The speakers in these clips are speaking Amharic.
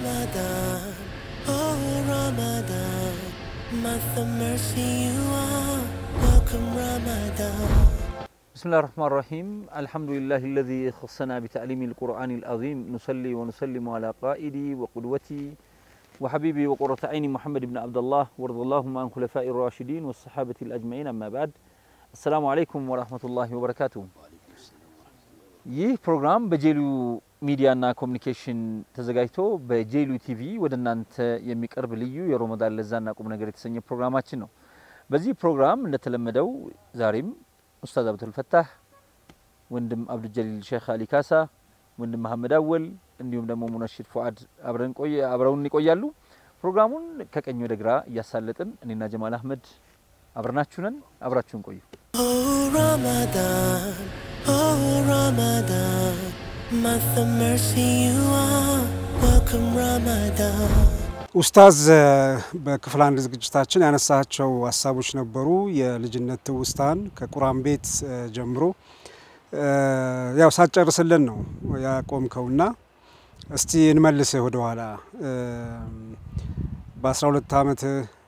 Ramadan, oh Ramadan, month of mercy you are. Welcome Ramadan. بسم الله الرحمن الرحيم الحمد لله الذي خصنا بتعليم القرآن العظيم نصلي ونسلم على قائدي وقدوتي وحبيبي وقرة عيني محمد بن عبد الله وارض اللهم عن خلفاء الراشدين والصحابة الأجمعين أما بعد السلام عليكم ورحمة الله وبركاته ይህ ፕሮግራም በጄሉ ሚዲያና ኮሚኒኬሽን ተዘጋጅቶ በጄሉ ቲቪ ወደ እናንተ የሚቀርብ ልዩ የሮመዳን ለዛና ቁም ነገር የተሰኘ ፕሮግራማችን ነው። በዚህ ፕሮግራም እንደተለመደው ዛሬም ኡስታዝ አብዱል ፈታህ፣ ወንድም አብዱልጀሊል ሼክ አሊ ካሳ፣ ወንድም መሐመድ አወል እንዲሁም ደግሞ ሙነሽድ ፉአድ አብረን ቆየ አብረውን ይቆያሉ። ፕሮግራሙን ከቀኝ ወደ ግራ እያሳለጥን እኔና ጀማል አህመድ አብረናችሁ ነን። አብራችሁን ቆዩ። Oh Ramadan, oh Ramadan, month of mercy you are. Welcome Ramadan. ኡስታዝ በክፍል አንድ ዝግጅታችን ያነሳቸው ሀሳቦች ነበሩ። የልጅነት ትውስታን ከቁርአን ቤት ጀምሮ ያው ሳትጨርስልን ነው ያቆምከውና እስቲ እንመልስህ ወደ ኋላ በ12 ዓመት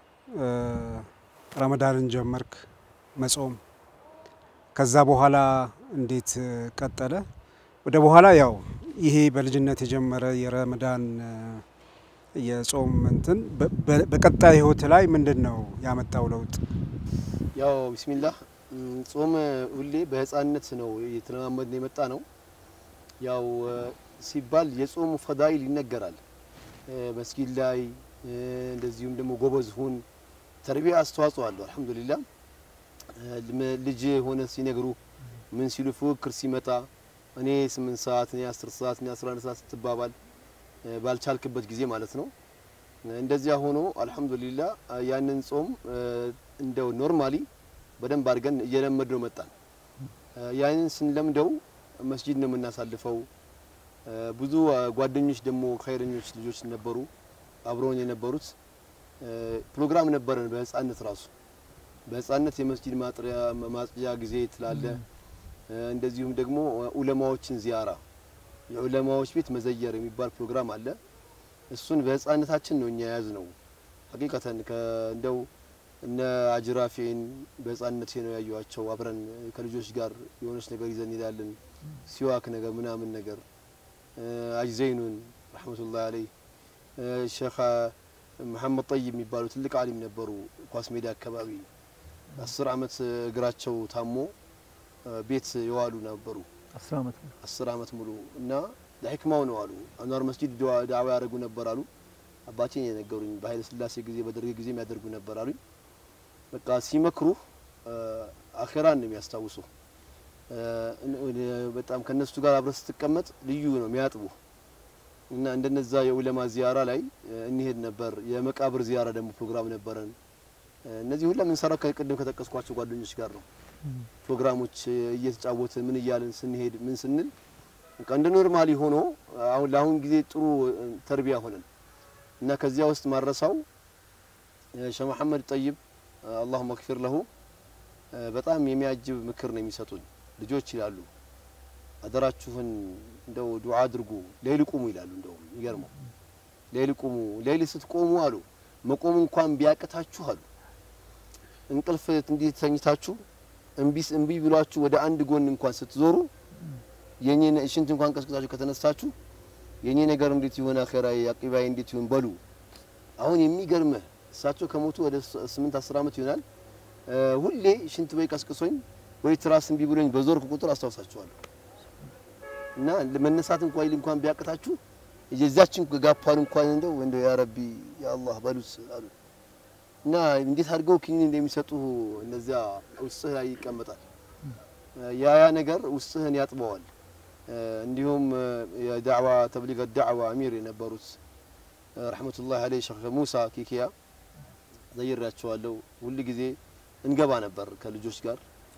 ረመዳንን ጀመርክ መጾም። ከዛ በኋላ እንዴት ቀጠለ? ወደ በኋላ ያው ይሄ በልጅነት የጀመረ የረመዳን የጾም እንትን በቀጣይ ህይወት ላይ ምንድን ነው ያመጣው ለውጥ? ያው ቢስሚላህ ጾም ሁሌ በህፃንነት ነው እየተለማመድን የመጣ ነው። ያው ሲባል የጾሙ ፈዳይል ይነገራል መስጊድ ላይ እንደዚሁም ደግሞ ጎበዝ ሁን ተርቢያ አስተዋጽኦ አለው። አልሐምዱሊላህ ልጅ ሆነ ሲነግሩ ምን ሲሉ ፉክክር ሲመጣ እኔ ስምንት ሰዓት እኔ አስር ሰዓት እኔ አስራ አንድ ሰዓት ስትባባል ባልቻልክበት ጊዜ ማለት ነው። እንደዚያ ሆኖ አልሐምዱሊላህ ያንን ጾም እንደው ኖርማሊ በደንብ አድርገን እየለመድነው መጣን። ያንን ስንለምደው መስጂድ ነው የምናሳልፈው። ብዙ ጓደኞች ደግሞ ኸይረኞች ልጆች ነበሩ አብረውን የነበሩት። ፕሮግራም ነበረን በህፃነት ራሱ በህፃነት የመስጂድ ማጥሪያ ማጽጃ ጊዜ ትላለ። እንደዚሁም ደግሞ ኡለማዎችን ዚያራ የዑለማዎች ቤት መዘየር የሚባል ፕሮግራም አለ። እሱን በህፃነታችን ነው እኛ የያዝ ነው። ሀቂቀተን እንደው እነ አጅራፌን በህፃነቴ ነው ያዩዋቸው። አብረን ከልጆች ጋር የሆነች ነገር ይዘን እንሄዳለን። ሲዋክ ነገር ምናምን ነገር አጅዘይኑን ረሕመቱላህ አለይ ሼክ መሐመድ ጠይብ የሚባሉ ትልቅ አሊም ነበሩ። ኳስ ሜዳ አካባቢ አስር አመት እግራቸው ታሞ ቤት የዋሉ ነበሩ። አስር ዓመት ነው። አስር አመት ሙሉ እና ለሕክማው ነው አሉ። አንዋር መስጂድ ዳዕዋ ያደርጉ ነበር አሉ። አባቴን የነገሩኝ በኃይለ ሥላሴ ጊዜ በደርግ ጊዜ የሚያደርጉ ነበር አሉኝ። በቃ ሲመክሩ አኼራን ነው የሚያስታውሱ። በጣም ከነሱ ጋር አብረህ ስትቀመጥ ልዩ ነው የሚያጥቡ እና እንደነዛ የኡለማ ዚያራ ላይ እንሄድ ነበር። የመቃብር ዚያራ ደግሞ ፕሮግራም ነበረን። እነዚህ ሁላ የምንሰራው ከቅድም ከጠቀስኳቸው ጓደኞች ጋር ነው። ፕሮግራሞች እየተጫወትን ምን እያልን ስንሄድ ምን ስንል በቃ እንደ ኖርማሊ ሆኖ አሁን ለአሁን ጊዜ ጥሩ ተርቢያ ሆነን እና ከዚያ ውስጥ ማረሳው ሸህ መሐመድ ጠይብ አላሁ መግፊር ለሁ በጣም የሚያጅብ ምክር ነው የሚሰጡን። ልጆች ይላሉ አደራችሁን እንደው ዱዓ አድርጉ፣ ሌይል ቁሙ ይላሉ። እንደው የሚገርመው ሌይል ቁሙ፣ ሌይል ስትቆሙ አሉ መቆም እንኳን ቢያቅታችሁ አሉ እንቅልፍ እንዲህ ተኝታችሁ እምቢስ እምቢ ብሏችሁ ወደ አንድ ጎን እንኳን ስትዞሩ የኔ ሽንት እንኳን ቀስቅሳችሁ ከተነሳችሁ የኔ ነገር እንዴት ይሆን አኺራ አቂባይ እንዴት ይሆን በሉ። አሁን የሚገርምህ እሳቸው ከሞቱ ወደ ስምንት አስር ዓመት ይሆናል። ሁሌ ሽንት ወይ ቀስቅሶኝ ወይ ትራስ እምቢ ብሎኝ በዞርኩ ቁጥር አስታውሳቸዋለሁ። እና መነሳት እንኳን ይል እንኳን ቢያቅታችሁ የዛችን ጋፓን እንኳን እንደው እንደው ያ ረቢ ያ አላህ በሉት አሉ። እና እንዴት አድርገው ኪኒን እንደሚሰጡ እነዚያ ውስጥህ ላይ ይቀመጣል። ያ ያ ነገር ውስጥህን ያጥበዋል። እንዲሁም የዳዕዋ ተብሊግ ዳዕዋ አሚር የነበሩት ረሕመቱላህ አለይ ሼክ ሙሳ ኪኪያ ዘይሬያቸዋለሁ። ሁል ጊዜ እንገባ ነበር ከልጆች ጋር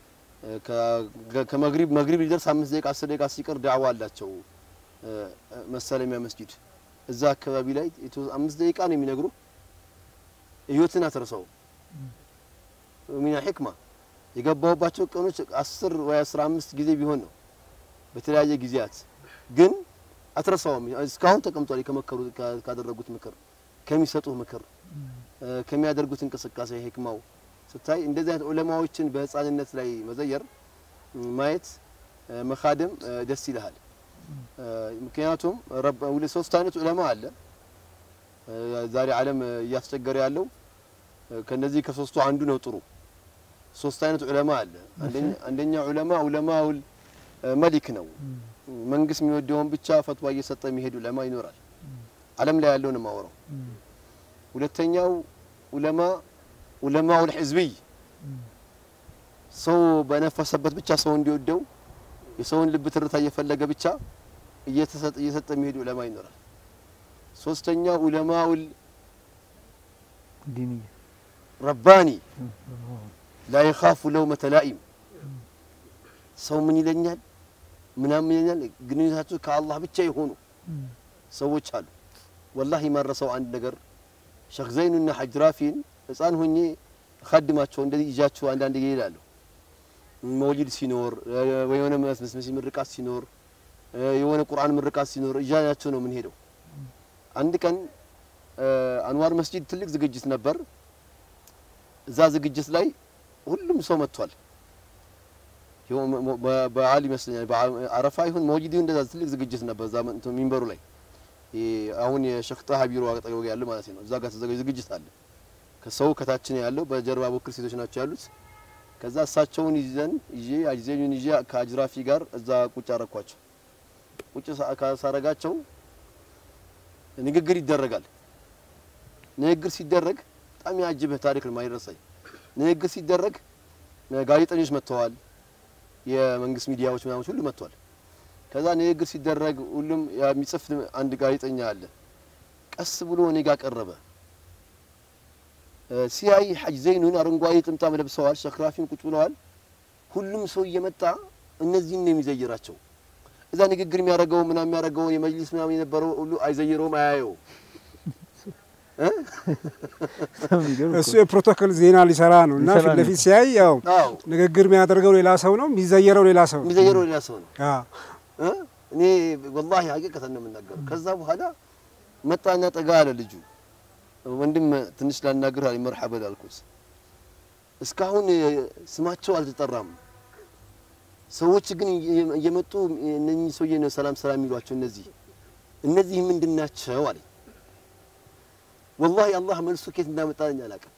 ከመግሪብ መግሪብ ሊደርስ አምስት ደቂቃ አስር ደቂቃ ሲቀር ዳዕዋ አላቸው መሰለሚያ መስጂድ እዛ አካባቢ ላይ አምስት ደቂቃ ነው የሚነግሩ ህይወትን አትረሳው ሚና ሕክማ የገባሁባቸው ቀኖች አስር ወይ አስራ አምስት ጊዜ ቢሆን ነው በተለያየ ጊዜያት ግን አትረሳውም። እስካሁን ተቀምጧል። ከመከሩ ካደረጉት ምክር፣ ከሚሰጡት ምክር፣ ከሚያደርጉት እንቅስቃሴ ህክማው ስታይ እንደዚህ አይነት ዑለማዎችን በህፃንነት ላይ መዘየር ማየት መካደም ደስ ይልሃል። ምክንያቱም ሶስት አይነት ዑለማ አለ ዛሬ ዓለም እያስቸገረ ያለው ከነዚህ ከሶስቱ አንዱ ነው ጥሩ። ሶስት አይነት ዑለማ አለ። አንደኛ ዑለማ ዑለማውል መሊክ ነው። መንግስት የሚወደውን ብቻ ፈትዋ እየሰጠ የሚሄድ ዑለማ ይኖራል። ዓለም ላይ ያለውን የማወራው። ሁለተኛው ዑለማ ዑለማውል ህዝብይ ሰው በነፈሰበት ብቻ ሰው እንዲወደው የሰውን ልብ ትርታ እየፈለገ ብቻ እየሰጠ የሚሄድ ዑለማ ይኖራል። ሶስተኛው ዑለማውል ዲንያ ረባኒ ላ የኻፉ ለውመተ ላኢም ሰው ምን ይለኛል ምናምን ይለኛል ግንኙነታቸው ከአላህ ብቻ የሆኑ ሰዎች አሉ። ወላሂ የማረሰው አንድ ነገር ሸክ ዘይኑና ሐጅ ራፊን ህፃን ሆኜ ካድማቸው እንደዚህ ይዣቸው አንዳንድ ጊዜ እሄዳለሁ። መውሊድ ሲኖር የሆነ መስመስ ምርቃት ሲኖር የሆነ ቁርአን ምርቃት ሲኖር እዣቸው ነው የምንሄደው። አንድ ቀን አንዋር መስጂድ ትልቅ ዝግጅት ነበር። እዛ ዝግጅት ላይ ሁሉም ሰው መጥቷል። በዓል ይመስለኛል አረፋ ይሁን መውሊድ ይሁን እንደዛ ትልቅ ዝግጅት ነበር። እዛ ሚንበሩ ላይ አሁን የሸክ ጣሃ ቢሮ አጠገቡ ያለው ማለት ነው። እዛ ጋር ተዘጋጅ ዝግጅት አለ። ከሰው ከታችን ያለው በጀርባ በኩል ሴቶች ናቸው ያሉት። ከዛ እሳቸውን ይዘን ይዤ አጅዘኙን ይዤ ከአጅራፊ ጋር እዛ ቁጭ አረኳቸው። ቁጭ ሳረጋቸው ንግግር ይደረጋል። ንግግር ሲደረግ በጣም ያጅብህ ታሪክ ነው ማይረሳኝ። ንግግር ሲደረግ ጋዜጠኞች መጥተዋል፣ የመንግስት ሚዲያዎች ምናምን ሁሉ መጥተዋል። ከዛ ንግግር ሲደረግ ሁሉም የሚጽፍ አንድ ጋዜጠኛ አለ። ቀስ ብሎ እኔ ጋር ቀረበ። ሲያይ ሐጅ ዘይኑን አረንጓዴ ጥምጣም ለብሰዋል፣ ሸክራፊም ቁጭ ብለዋል። ሁሉም ሰው እየመጣ እነዚህን ነው የሚዘይራቸው። እዛ ንግግር የሚያደርገው ምናምን የሚያደርገው የመጅሊስ ምናምን የነበረው ሁሉ አይዘይረውም፣ አያየው እሱ የፕሮቶኮል ዜና ሊሰራ ነው እና ፊት ለፊት ሲያይ ያው ንግግር የሚያደርገው ሌላ ሰው ነው፣ የሚዘየረው ሌላ ሰው ነው። የሚዘይረው ሌላ ሰው ነው። አዎ እኔ ወላሂ ሀቂቀተን ነው የምናገረው። ከዛ በኋላ መጣና ጠጋ አለ ልጁ። ወንድም ትንሽ ላናግር አለኝ። መርሐበን አልኩት። እስካሁን ስማቸው አልተጠራም። ሰዎች ግን እየመጡ እነኚህ ሰውዬ ነው ሰላም ሰላም የሚሏቸው እነዚህ እነዚህ ምንድን ናቸው አለኝ። ወላሂ አላህ መልሱ ኬት እንዳመጣልኝ አላውቅም።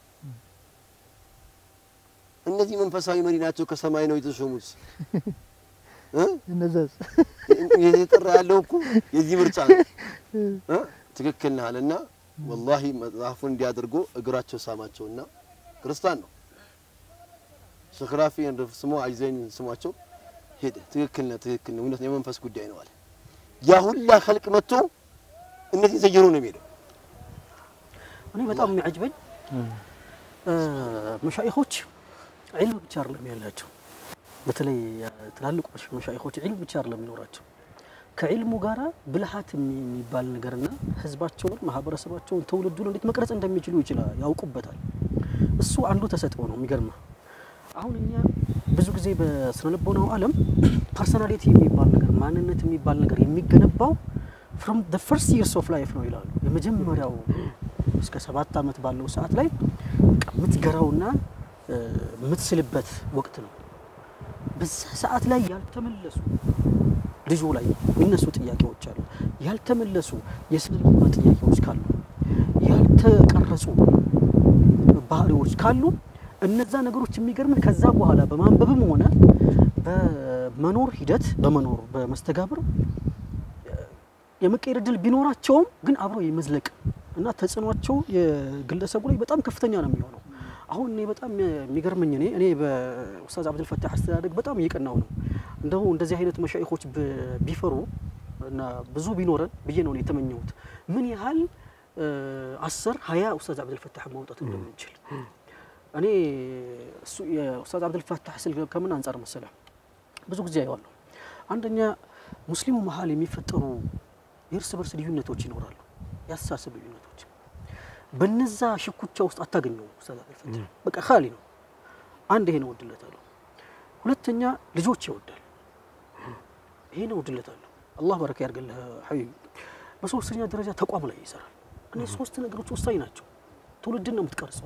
እነዚህ መንፈሳዊ መሪ ናቸው፣ ከሰማይ ነው የተሾሙት። እነዛስ የተጠራ ያለው እኮ የዚህ ምርጫ ነው። ትክክል ነህ አለና ወላሂ መጽሐፉን እንዲያደርጎ እግራቸው ሳማቸውና ክርስቲያን ነው ሸክራፊ ስሞ አይዘኝ ስሟቸው ሄደ። ትክክል ነህ፣ ትክክል ነህ፣ እውነት ነው፣ የመንፈስ ጉዳይ ነው አለ። ያ ሁላ ኸልቅ መጥቶ እነዚህ ዘየሩ ነው የሚሄደው። እኔ በጣም የሚያጅበኝ መሻይኾች ዒልም ብቻ አይደለም ያላቸው። በተለይ ትላልቅ መሻይኾች ዒልም ብቻ አይደለም የሚኖራቸው ከዒልሙ ጋራ ብልሃት የሚባል ነገርና ህዝባቸውን፣ ማህበረሰባቸውን፣ ትውልዱን እንዴት መቅረጽ እንደሚችሉ ይችላል ያውቁበታል። እሱ አንዱ ተሰጥኦ ነው። የሚገርመው አሁን እኛ ብዙ ጊዜ በስነ ልቦናው ዓለም ፐርሶናሊቲ የሚባል ነገር ማንነት የሚባል ነገር የሚገነባው ፍሮም ዘ ፈርስት ይርስ ኦፍ ላይፍ ነው ይላሉ። የመጀመሪያው እስከ ሰባት ዓመት ባለው ሰዓት ላይ የምትገራውና የምትስልበት ወቅት ነው። በዛ ሰዓት ላይ ያልተመለሱ ልጁ ላይ የሚነሱ ጥያቄዎች አሉ። ያልተመለሱ የስነ ልቦና ጥያቄዎች ካሉ፣ ያልተቀረጹ ባህሪዎች ካሉ እነዛ ነገሮች የሚገርምን ከዛ በኋላ በማንበብም ሆነ በመኖር ሂደት በመኖር በመስተጋብር የመቀየር እድል ቢኖራቸውም ግን አብሮ የመዝለቅ እና ተጽዕኗቸው የግለሰቡ ላይ በጣም ከፍተኛ ነው የሚሆነው። አሁን እኔ በጣም የሚገርመኝ እኔ እኔ በኡስታዝ አብዱልፈታህ አስተዳደግ በጣም እየቀናው ነው። እንደው እንደዚህ አይነት መሻይኾች ቢፈሩ እና ብዙ ቢኖረን ብዬ ነው የተመኘሁት። ምን ያህል አስር ሀያ ኡስታዝ አብዱልፈታህ ማውጣት እንደምንችል እኔ እሱ የኡስታዝ አብዱልፈታህ ስል ከምን አንጻር መሰለ ብዙ ጊዜ አየዋለሁ። አንደኛ ሙስሊሙ መሀል የሚፈጠሩ የእርስ በርስ ልዩነቶች ይኖራሉ፣ የአስተሳሰብ ልዩነቶች። በነዛ ሽኩቻ ውስጥ አታገኘው ኡስታዝ አብዱልፈታህ በቃ ካሊ ነው። አንድ ይሄ ነው እወድለታለሁ። ሁለተኛ ልጆች ይወዳል፣ ይሄ ነው እወድለታለሁ። አላህ በረካ ያድርግልህ ሐቢብ። በሶስተኛ ደረጃ ተቋም ላይ ይሰራል። እነዚህ ሶስት ነገሮች ወሳኝ ናቸው። ትውልድን ነው የምትቀርጸው።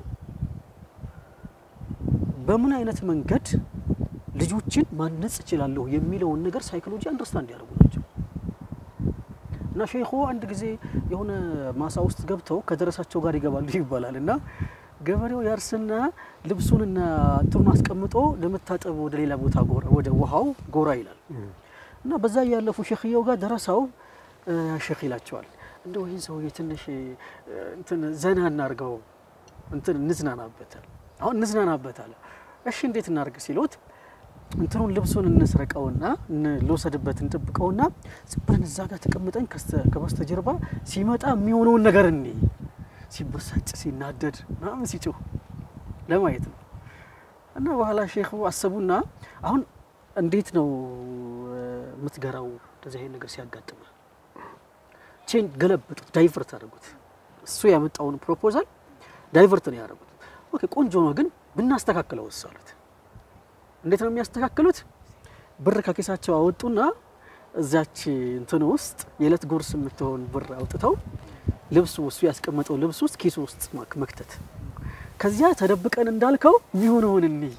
በምን አይነት መንገድ ልጆችን ማነጽ እችላለሁ የሚለውን ነገር ሳይኮሎጂ አንደርስታንድ ያደርጉ ናቸው። እና ሼኹ አንድ ጊዜ የሆነ ማሳ ውስጥ ገብተው ከደረሳቸው ጋር ይገባሉ ይባላል እና ገበሬው ያርስና ልብሱንና እንትኑን አስቀምጦ ለመታጠብ ወደ ሌላ ቦታ ጎራ ወደ ውሃው ጎራ ይላል እና በዛ እያለፉ ሼክየው ጋር ደረሳው እ፣ ሼክ ይላቸዋል እንደው ይህን ሰውዬ ትንሽ እ፣ እንትን ዘና እናርገው እንትን እንዝናናበታል አሁን እንዝናናበታል እሺ እንዴት እናርግ ሲሉት እንትኑን ልብሱን እንስረቀውና ን- ልውሰድበት እንጠብቀውና ዝም ብለን እዛ ጋር ተቀምጠን ከስተ- ከበስተጀርባ ሲመጣ የሚሆነውን ነገር እኔ ሲበሳጭ ሲናደድ ምናምን ሲጮህ ለማየት ነው። እና በኋላ ሼኹ አሰቡና አሁን እንዴት ነው እ፣ የምትገራው እንደዚህ አይነት ነገር ሲያጋጥመ ቼን ገለበጡት፣ ዳይቨርት አደረጉት። እሱ ያመጣውን ፕሮፖዛል ዳይቨርት ነው ያደረጉት። ኦኬ ቆንጆ ነው ግን ብናስተካክለው ወሰሉት። እንዴት ነው የሚያስተካክሉት? ብር ከኪሳቸው አወጡና እዛች እንትን ውስጥ የዕለት ጉርስ የምትሆን ብር አውጥተው ልብሱ እሱ ያስቀመጠው ልብስ ውስጥ ኪሱ ውስጥ ማክ- መክተት ከዚያ ተደብቀን እንዳልከው የሚሆነውን እንይ።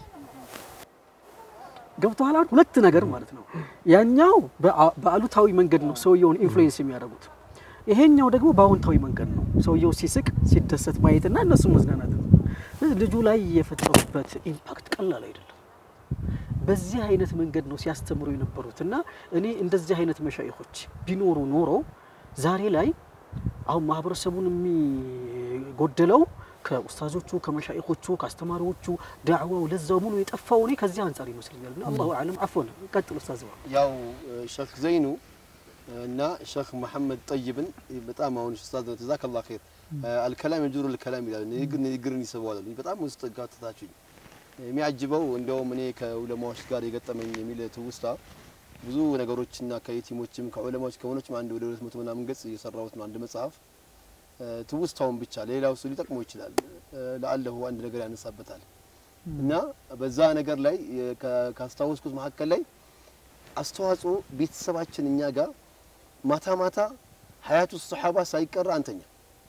ገብቶሃል? አሁን ሁለት ነገር ማለት ነው። ያኛው በአ- በአሉታዊ መንገድ ነው ሰውየውን ኢንፍሉዌንስ የሚያደርጉት፣ ይሄኛው ደግሞ በአዎንታዊ መንገድ ነው ሰውየው ሲስቅ ሲደሰት ማየትና እነሱ መዝናናት ነው። ስለዚህ ልጁ ላይ የፈጠሩበት ኢምፓክት ቀላል አይደለም። በዚህ አይነት መንገድ ነው ሲያስተምሩ የነበሩት እና እኔ እንደዚህ አይነት መሻይኾች ቢኖሩ ኖሮ ዛሬ ላይ አሁን ማህበረሰቡን የሚጎደለው ከኡስታዞቹ ከመሻይኾቹ ከአስተማሪዎቹ ዳዕዋው ለዛው ሙሉ የጠፋው እኔ ከዚህ አንጻር ይመስለኛል። እና አላሁ አለም አፎን ቀጥል ኡስታዝ ባ ያው ሼክ ዘይኑ እና ሼክ መሐመድ ጠይብን በጣም አሁን ኡስታዝ ጀዛከላህ ኸይር አልከላም የጁሩ ልከላም ይላል። ንግግር ንግግርን ይስበዋል። በጣም ውስጥ ጋትታችሁኝ የሚያጅበው እንደውም እኔ ከዑለማዎች ጋር የገጠመኝ የሚል ትውስታ ብዙ ነገሮችና ከየቲሞችም ከዑለማዎች ከሆኖችም አንድ ወደ ሁለት መቶ ምናምን ገጽ እየሰራሁት ነው አንድ መጽሐፍ ትውስታውን ብቻ ሌላው እሱ ሊጠቅመው ይችላል ለአለሁ አንድ ነገር ያነሳበታል እና በዛ ነገር ላይ ካ- ካስታወስኩት መካከል ላይ አስተዋጽኦ ቤተሰባችን እኛ ጋር ማታ ማታ ሀያቱ ሰሓባ ሳይቀራ አንተኛ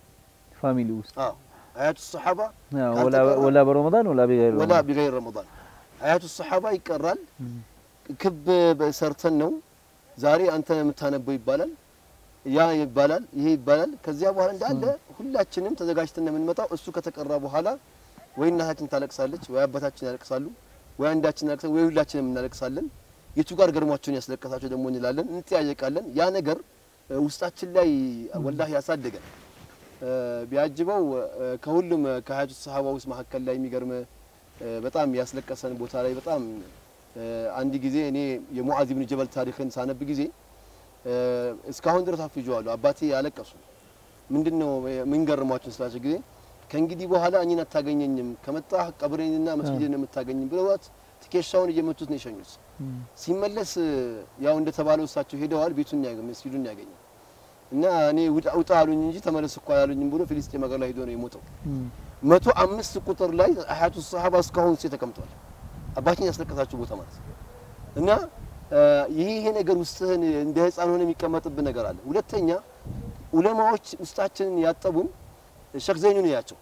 ፋሚሊ ውስጥ አዎ ሀያቱ ሰሓባ አዎ፣ ካልተቀራ ወላ- ወላ በረመዳን ወላ በገይር ወላ ረመዳን። ቢገይር ረመዳን ሀያቱ ሰሓባ ይቀራል። ክብ ሰርተን ነው ዛሬ አንተ የምታነበው ይባላል፣ ያ ይባላል፣ ይሄ ይባላል። ከዚያ በኋላ እንዳለ ሁላችንም ተዘጋጅተን ነው የምንመጣው። እሱ ከተቀራ በኋላ ወይ እናታችን ታለቅሳለች፣ ወይ አባታችን ያለቅሳሉ፣ ወይ አንዳችን ያለቅሳል፣ ወይ ሁላችንም እናለቅሳለን። የቱ ጋር ገርሟቸውን ያስለቀሳቸው ደግሞ እንላለን፣ እንጠያየቃለን። ያ ነገር እ፣ ውስጣችን ላይ ወላሂ ያሳደገን እ፣ ቢያጅበው እ፣ ከሁሉም እ፣ ከሀያቱ ሰሃባ ውስጥ መካከል ላይ የሚገርም እ፣ በጣም ያስለቀሰን ቦታ ላይ በጣም እ፣ አንድ ጊዜ እኔ የሙዓዝ ብን ጀበል ታሪክን ሳነብ ጊዜ እ፣ እስካሁን ድረስ አፍጀዋለሁ። አባቴ ያለቀሱ ምንድን ነው ምን ገርሟችሁ ስላቸው ጊዜ ከእንግዲህ በኋላ እኔን አታገኘኝም ከመጣህ ቀብሬንና መስጊድን የምታገኝ ብለዋት ትከሻውን እየመቱት ነው የሸኙት። ሲመለስ ያው እንደተባለው እሳቸው ሄደዋል። ቤቱን ያገ መስጊዱን ያገኘ እና እኔ ውጣ ውጣ አሉኝ እንጂ ተመለስ እኮ አላሉኝም ብሎ ፊልስጤም ሀገር ላይ ሄዶ ነው የሞተው። መቶ አምስት ቁጥር ላይ ሀያቱ ሰሃባ እስካሁን ሴ ተቀምጧል። አባቴን ያስለቀሳቸው ቦታ ማለት ነው። እና እ፣ ይሄ ይሄ ነገር ውስጥህን እንደ ህፃን ሆነ የሚቀመጥብን ነገር አለ። ሁለተኛ ዑለማዎች ውስጣችንን ያጠቡን ሼክ ዘይኑን ያቸው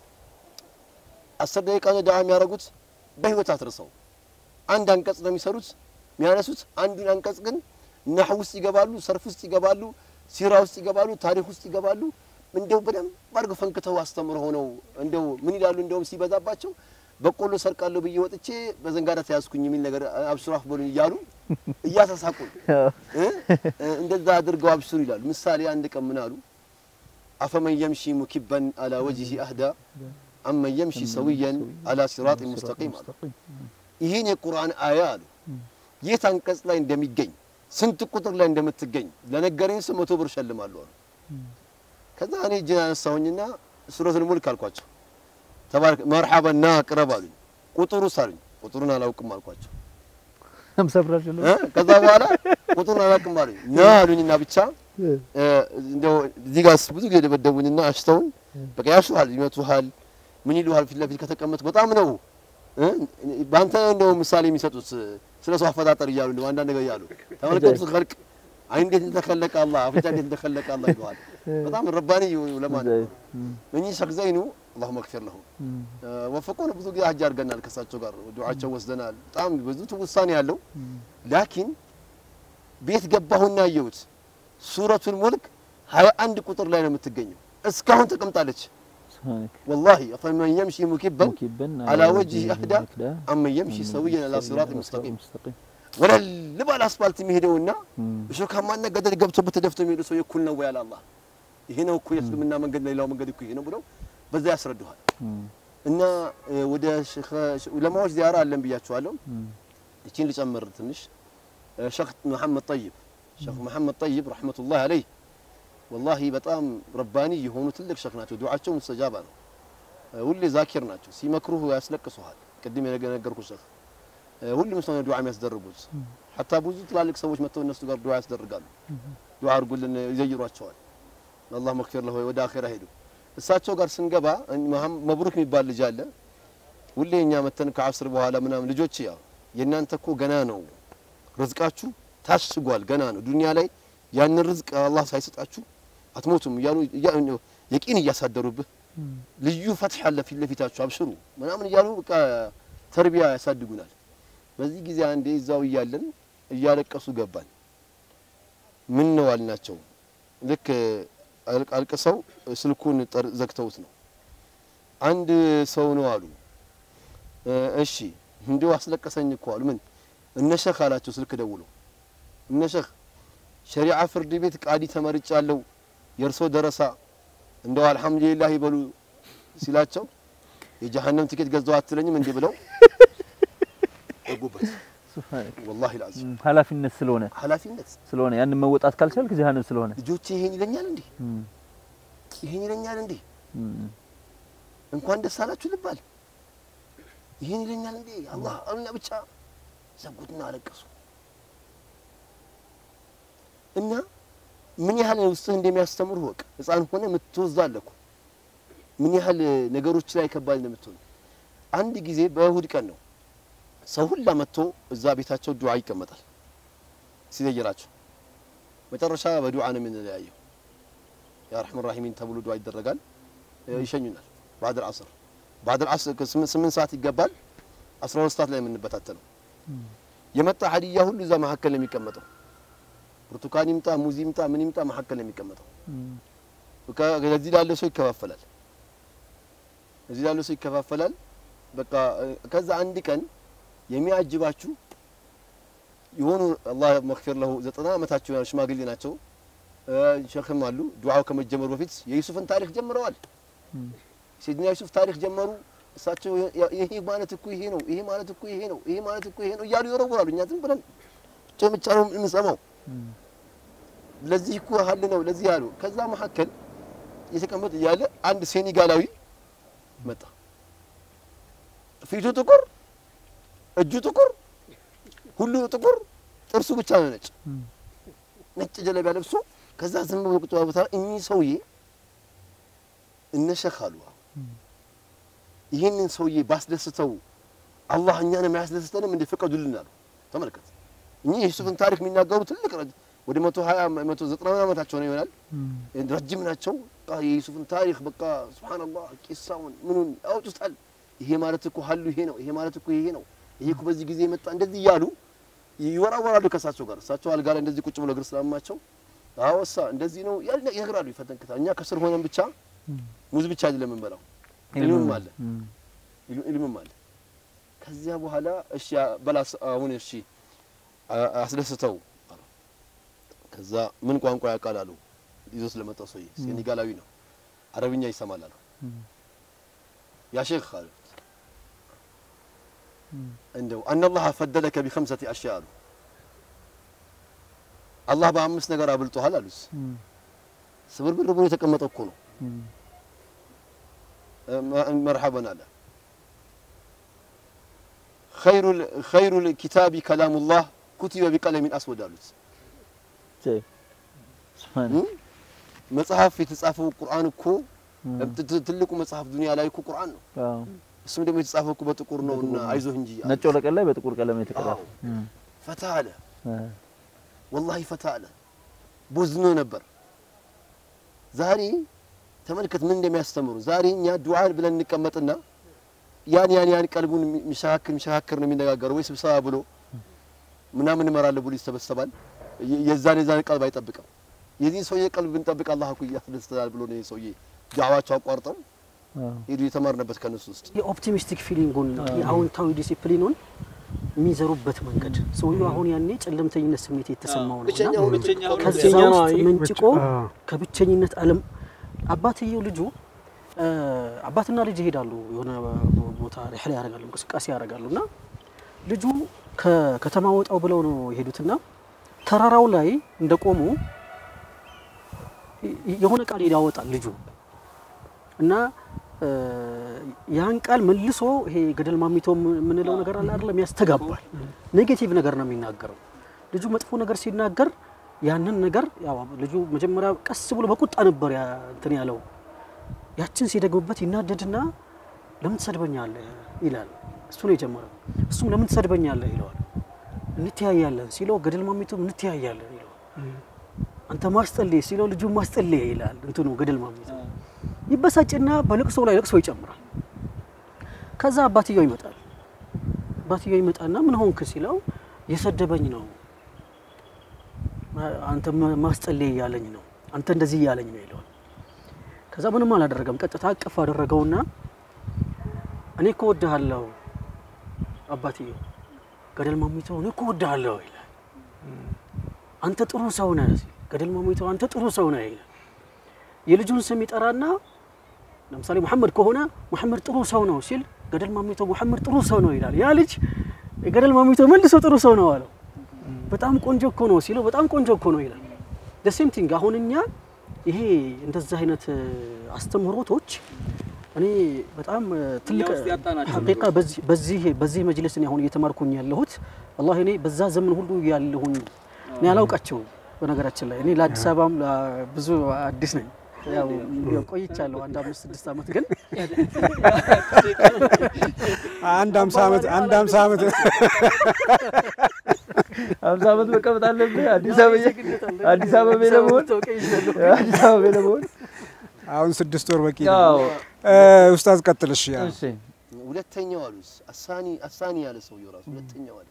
አስር ደቂቃ ነው ዳዋ የሚያደርጉት በህይወት አትርሰው አንድ አንቀጽ ነው የሚሰሩት የሚያነሱት አንዱን አንቀጽ ግን ናህ ውስጥ ይገባሉ፣ ሰርፍ ውስጥ ይገባሉ፣ ሲራ ውስጥ ይገባሉ፣ ታሪክ ውስጥ ይገባሉ። እንደው በደንብ አድርገው ፈንክተው አስተምሮ ሆነው እንደው ምን ይላሉ? እንደውም ሲበዛባቸው በቆሎ ሰርቃለሁ ብዬ ወጥቼ በዘንጋዳ ተያዝኩኝ የሚል ነገር አብሽሩ አክበሉኝ እያሉ እያሳሳቁን እ? እንደዛ አድርገው አብሽሩ ይላሉ። ምሳሌ አንድ ቀን ምን አሉ? አፈመን የምሺ ሙኪበን አላ ወጅሂ አህዳ አመን የምሺ ሰውየን አላ ሲራጥ ሙስተቂም አሉ። ይህን የቁርአን አያ አሉ የት አንቀጽ ላይ እንደሚገኝ ስንት ቁጥር ላይ እንደምትገኝ ለነገረኝ ሰው መቶ ብር እሸልማለሁ አሉ። ከዛ እኔ እጄን አነሳሁኝና ሱረቱል ሙልክ አልኳቸው። ተባረክ መርሐበን ና ቅረብ አሉኝ። ቁጥሩስ አሉኝ። ቁጥሩን አላውቅም አልኳቸው። ሀምሳ ብር አይደለም? እ? ከዛ በኋላ ቁጥሩን አላውቅም አሉኝ። ና አሉኝና ብቻ እ፣ እንደው እዚህ ጋር ብዙ ጊዜ ደበደቡኝና አሽተውን በቃ ያሹሃል፣ ይመቱሃል፣ ምን ይሉሃል ፊት ለፊት ከተቀመጥ በጣም ነው እ? በአንተ እንደው ምሳሌ የሚሰጡት ስለ ሰው አፈጣጠር እያሉ እንደው አንዳንድ ነገር እያሉ ተመልከቱት ኸልቅ አይን እንዴት እንደተከለቀ አላህ፣ አፍንጫ እንዴት እንደተከለቀ አላህ ይለዋል። በጣም ረባኒ ዑለማ ነው። እኚህ ሸክ ዘይኑ አላሁ መግፊር ለሁ ወፈቆን ብዙ ጊዜ ሀጅ አድርገናል። ከሳቸው ጋር ዱዓቸው ወስደናል። በጣም ብዙ ትውሳኔ ያለው ላኪን ቤት ገባሁና አየሁት። ሱረቱል ሙልክ ሀያ አንድ ቁጥር ላይ ነው የምትገኘው። እስካሁን ተቀምጣለች። ወላሂ ፈመን የምሺ ሙኪበን አላ ወጅህ አህዳ አመን የምሺ ሰውየን አላ ሲራጥ ሙስተቂም ወለል ባለ አስፋልት የሚሄደውና እሾካማና ገደል ገብቶበት ተደፍቶ የሚሄዱ ሰው እኩል ነው ወይ? አለ አላህ። ይሄ ነው እኮ የእስልምና መንገድ፣ ሌላው መንገድ እኮ ይሄ ነው ብለው በዛ ያስረዱሃል። እና ወደ ዑለማዎች ዚያራ አለን ብያቸዋለሁ። እቺን ልጨምር ትንሽ ሸክ መሐመድ ጠይብ ሸክ መሐመድ ጠይብ ረሕመቱላህ አለይህ ወላሂ በጣም ረባኒ የሆኑ ትልቅ ሸክ ናቸው። ዱዓቸው ሙስተጃባ ነው። ሁሌ ዛኪር ናቸው። ሲመክሩህ ያስለቅሱሃል። ቅድም የነገርኩህ ሸክ ሁሉም ሰው ነው ዱዓ የሚያስደርጉት። ሐታ ብዙ ትላልቅ ሰዎች መጥተው እነሱ ጋር ዱዓ ያስደርጋሉ። ዱዓ አድርጉልን ይዘይሯቸዋል። አላህ መክፊር ለሆይ ወደ አኺራ ሄዱ። እሳቸው ጋር ስንገባ መብሩክ የሚባል ልጅ አለ። ሁሌ እኛ መተን ከአስር በኋላ ምናምን ልጆች ያው የእናንተ እኮ ገና ነው ርዝቃችሁ ታሽጓል፣ ገና ነው ዱንያ ላይ ያንን ርዝቅ አላህ ሳይሰጣችሁ አትሞቱም እያሉ የቂን እያሳደሩብህ ልዩ ፈትሕ አለ ፊት ለፊታችሁ አብሽሩ ምናምን እያሉ በቃ ተርቢያ ያሳድጉናል። በዚህ ጊዜ አንዴ እዛው እያለን እያለቀሱ ገባን። ምን ነው አልናቸው። ልክ አልቅሰው ስልኩን ዘግተውት ነው። አንድ ሰው ነው አሉ። እሺ እንዲሁ አስለቀሰኝ እኮ አሉ። ምን እነሸህ አላቸው። ስልክ ደውሎ እነሸህ ሸሪዓ ፍርድ ቤት ቃዲ ተመርጫለሁ፣ የእርሶ ደረሳ እንደው አልሐምዱሊላህ ይበሉ ሲላቸው የጀሀነም ትኬት ገዛው አትለኝም እንዲህ ብለው ገቡበት። ወላሂ ልዓዚም ኃላፊነት ስለሆነ ኃላፊነት ስለሆነ ያንን መወጣት ካልቻልክ ጀሀነም ስለሆነ ልጆቼ ይሄን ይለኛል እንዴ ይሄን ይለኛል እንዴ እንኳን ደስ አላችሁ ልባል ይሄን ይለኛል እንዴ አላህ አሉና ብቻ ዘጉትና አለቀሱ እና ምን ያህል ውስጥህ እንደሚያስተምር ወቅ ህፃን ሆነ የምትወዛለህ እኮ ምን ያህል ነገሮች ላይ ከባድ እንደምትሆን አንድ ጊዜ በእሁድ ቀን ነው ሰው ሁላ መጥቶ እዛ ቤታቸው ዱዓ ይቀመጣል ሲዘይራቸው መጨረሻ በዱዓ ነው የምንለያየው ያ ረሕመን ራሒሚን ተብሎ ዱዓ ይደረጋል ይሸኙናል ባዕድ አስር ባዕድ አስር ስምንት ሰዓት ይገባል አስራ ሁለት ሰዓት ላይ የምንበታተነው የመጣ ሀዲያ ሁሉ እዛ መካከል ነው የሚቀመጠው ብርቱካን ይምጣ ሙዝ ይምጣ ምን ይምጣ መካከል ነው የሚቀመጠው ከዚህ ላለ ሰው ይከፋፈላል እዚህ ላለ ሰው ይከፋፈላል በቃ ከዛ አንድ ቀን የሚያጅባችሁ የሆኑ አላህ መግፊር ለሁ ዘጠና ዓመታቸው ያሉ ሽማግሌ ናቸው ሸክም አሉ ዱዓው ከመጀመሩ በፊት የዩሱፍን ታሪክ ጀምረዋል ሴድና ዩሱፍ ታሪክ ጀመሩ እሳቸው ይሄ ማለት እኮ ይሄ ነው ይሄ ማለት እኮ ይሄ ነው ይሄ ማለት እኮ ይሄ ነው እያሉ ይወረውራሉ እኛ ዝም ብለን ጭምጫ ነው የምንሰማው ለዚህ እኮ ሀል ነው ለዚህ ያሉ ከዛ መካከል እየተቀመጠ እያለ አንድ ሴኔጋላዊ መጣ ፊቱ ጥቁር እጁ ጥቁር ሁሉ ጥቁር ጥርሱ ብቻ ነው ነጭ ነጭ ጀለቢያ ለብሶ ከዛ ዝም ብሎ ቁጭ ቦታ እኚህ ሰውዬ እነሸክ አሉ ይህንን ሰውዬ ባስደስተው አላህ እኛንም አያስደስተንም እንደ ፍቀዱልን አሉ ተመልከት እኚህ የዩሱፍን ታሪክ የሚናገሩ ትልቅ ወደ መቶ ሀያ መቶ ዘጠና ዓመታቸው ነው ይሆናል ረጅም ናቸው የዩሱፍን ታሪክ በቃ ሱብሃነላህ ቂሳውን ምኑን ያወጡታል ይሄ ማለት እኮ ሀሉ ይሄ ነው ይሄ ማለት እኮ ይሄ ነው ይሄ እኮ በዚህ ጊዜ መጣ እንደዚህ እያሉ ይወራወራሉ ከእሳቸው ጋር እሳቸው አልጋ ላይ እንደዚህ ቁጭ ብሎ እግር ስላማቸው አወሳ እንደዚህ ነው ይነግራሉ ይፈተንክታል እኛ ከስር ሆነን ብቻ ሙዝ ብቻ አይደለም የምንበላው ኢልምም አለ ኢልምም አለ ከዚያ በኋላ እሺ በላስ አሁን እሺ አስደስተው ከዛ ምን ቋንቋ ያውቃል አሉ ይዞ ስለመጣው ሰውዬ ሴኔጋላዊ ነው አረብኛ ይሰማል አሉ ያ ሼክ አሉት እንደው አነላህ ፈደለከ ቢኸምሰቲ አሽያ አሉ አላህ በአምስት ነገር አብልጦሃል አሉት ስብርብር ብሎ የተቀመጠ እኮ ነው መርሐበን አለ ኸይሩ ልኪታቢ ከላሙላህ ኩቲበ ቢቀለሚን አስወድ አሉት መጽሐፍ የተጻፈው ቁርአን እኮ ትልቁ መጽሐፍ ዱንያ ላይ እኮ ቁርአን ነው እሱም ደግሞ የተጻፈው እኮ በጥቁር ነው እና አይዞህ እንጂ ነጭ ወረቀት ላይ በጥቁር ቀለም የተቀረጸ ፈታ አለ ወላሂ ፈታ አለ ቦዝኖ ነበር። ዛሬ ተመልከት ምን እንደሚያስተምሩ። ዛሬ እኛ ዱዓ ብለን እንቀመጥና ያን ያን ያን ቀልቡን የሚሸካክር የሚሸካክር ነው የሚነጋገረው ወይ ስብሰባ ብሎ ምናምን እመራለሁ ብሎ ይሰበሰባል። የ- የዛን የዛን ቀልብ አይጠብቅም። የዚህን ሰውዬ ቀልብ ብንጠብቅ አላህ እኮ ያስደስተናል ብሎ ነው ይህ ሰውዬ ዳዕዋቸው አቋርጠው ሄዱ የተማርንበት ከነሱ ውስጥ የኦፕቲሚስቲክ ፊሊንጉን የአዎንታዊ ዲሲፕሊኑን የሚዘሩበት መንገድ ሰውየው አሁን ያኔ ጨለምተኝነት ስሜት የተሰማው ነው ብቸኛ እና ሆኖ ከዛ ብቸኛ ነው። ውስጥ መንጭቆ አዎ። ከብቸኝነት ዓለም አባትየው ልጁ እ፣ አባትና ልጅ ይሄዳሉ የሆነ ቦታ ሪሕላ ያደርጋሉ እንቅስቃሴ ያደርጋሉ እና ልጁ ከከተማ ወጣው ብለው ነው የሄዱትና ተራራው ላይ እንደቆሙ የ- የሆነ ቃል ያወጣል ልጁ እና እ፣ ያን ቃል መልሶ ይሄ ገደል ማሚቶ የምንለው ነገር አለ አይደለም፣ ያስተጋባል። ኔጌቲቭ ነገር ነው የሚናገረው። ልጁ መጥፎ ነገር ሲናገር ያንን ነገር ያው ልጁ መጀመሪያ ቀስ ብሎ በቁጣ ነበር ያ እንትን ያለው። ያችን ሲደግምበት ይናደድና ለምን ትሰድበኛለህ ይላል። እሱ ነው የጀመረው። እሱም ለምን ትሰድበኛለህ ይለዋል። እንተያያለን ሲለው ገደል ማሚቶም እንተያያለን ይለዋል። አንተ ማስጠልይ ሲለው ልጁ ማስጠልይ ይላል። እንትኑ ገደል ማሚቶ ይበሳጭና በልቅሶ ላይ ልቅሶ ይጨምራል። ከዛ አባትየው ይመጣል። አባትየው ይመጣና ምን ሆንክ ሲለው የሰደበኝ ነው አንተ ማ- ማስጠለይ እያለኝ ነው አንተ እንደዚህ እያለኝ ነው ይለዋል። ከዛ ምንም አላደረገም። ቀጥታ አቅፍ አደረገውና እኔ እኮ ወድሃለሁ አባትየው ገደል ማሚቶ እኔ እኮ ወድሃለሁ ይላል። አንተ ጥሩ ሰው ነህ ሲል ገደል ማሚቶ አንተ ጥሩ ሰው ነህ ይላል። የልጁን ስም ይጠራና ለምሳሌ መሐመድ ከሆነ መሐመድ ጥሩ ሰው ነው ሲል ገደል ማሚቶ መሐመድ ጥሩ ሰው ነው ይላል። ያ ልጅ ገደል ማሚቶ መልሶ ጥሩ ሰው ነው አለው። በጣም ቆንጆ እኮ ነው ሲለው በጣም ቆንጆ እኮ ነው ይላል። ሴም ቲንግ አሁን እኛ ይሄ እንደዚህ አይነት እ፣ አስተምህሮቶች እኔ በጣም እ፣ ትልቅ ውስጥ ያጣናቸው ሐቂቃ በዚህ በዚህ በዚህ መጅልስ እኔ አሁን እየተማርኩኝ ያለሁት ወላሂ እኔ በዛ ዘመን ሁሉ ያለሁኝ እኔ አላውቃቸውም። በነገራችን ላይ እኔ ለአዲስ አበባም ላ- ብዙ አዲስ ነኝ። ያው ቆይቻለሁ አንድ አምስት ስድስት ዓመት ግን አንድ አምሳ ዓመት አንድ አምሳ ዓመት አምሳ ዓመት መቀመጥ አለብህ አዲስ አበባ አዲስ አበባ ለመሆን አዲስ አበባ ለመሆን አሁን ስድስት ወር በቂ ነው። ያው እ፣ ኡስታዝ ቀጥልሽ። ያ እሺ ሁለተኛው አሉስ አሳኒ አሳኒ ያለ ሰውየው ራሱ ሁለተኛው አለ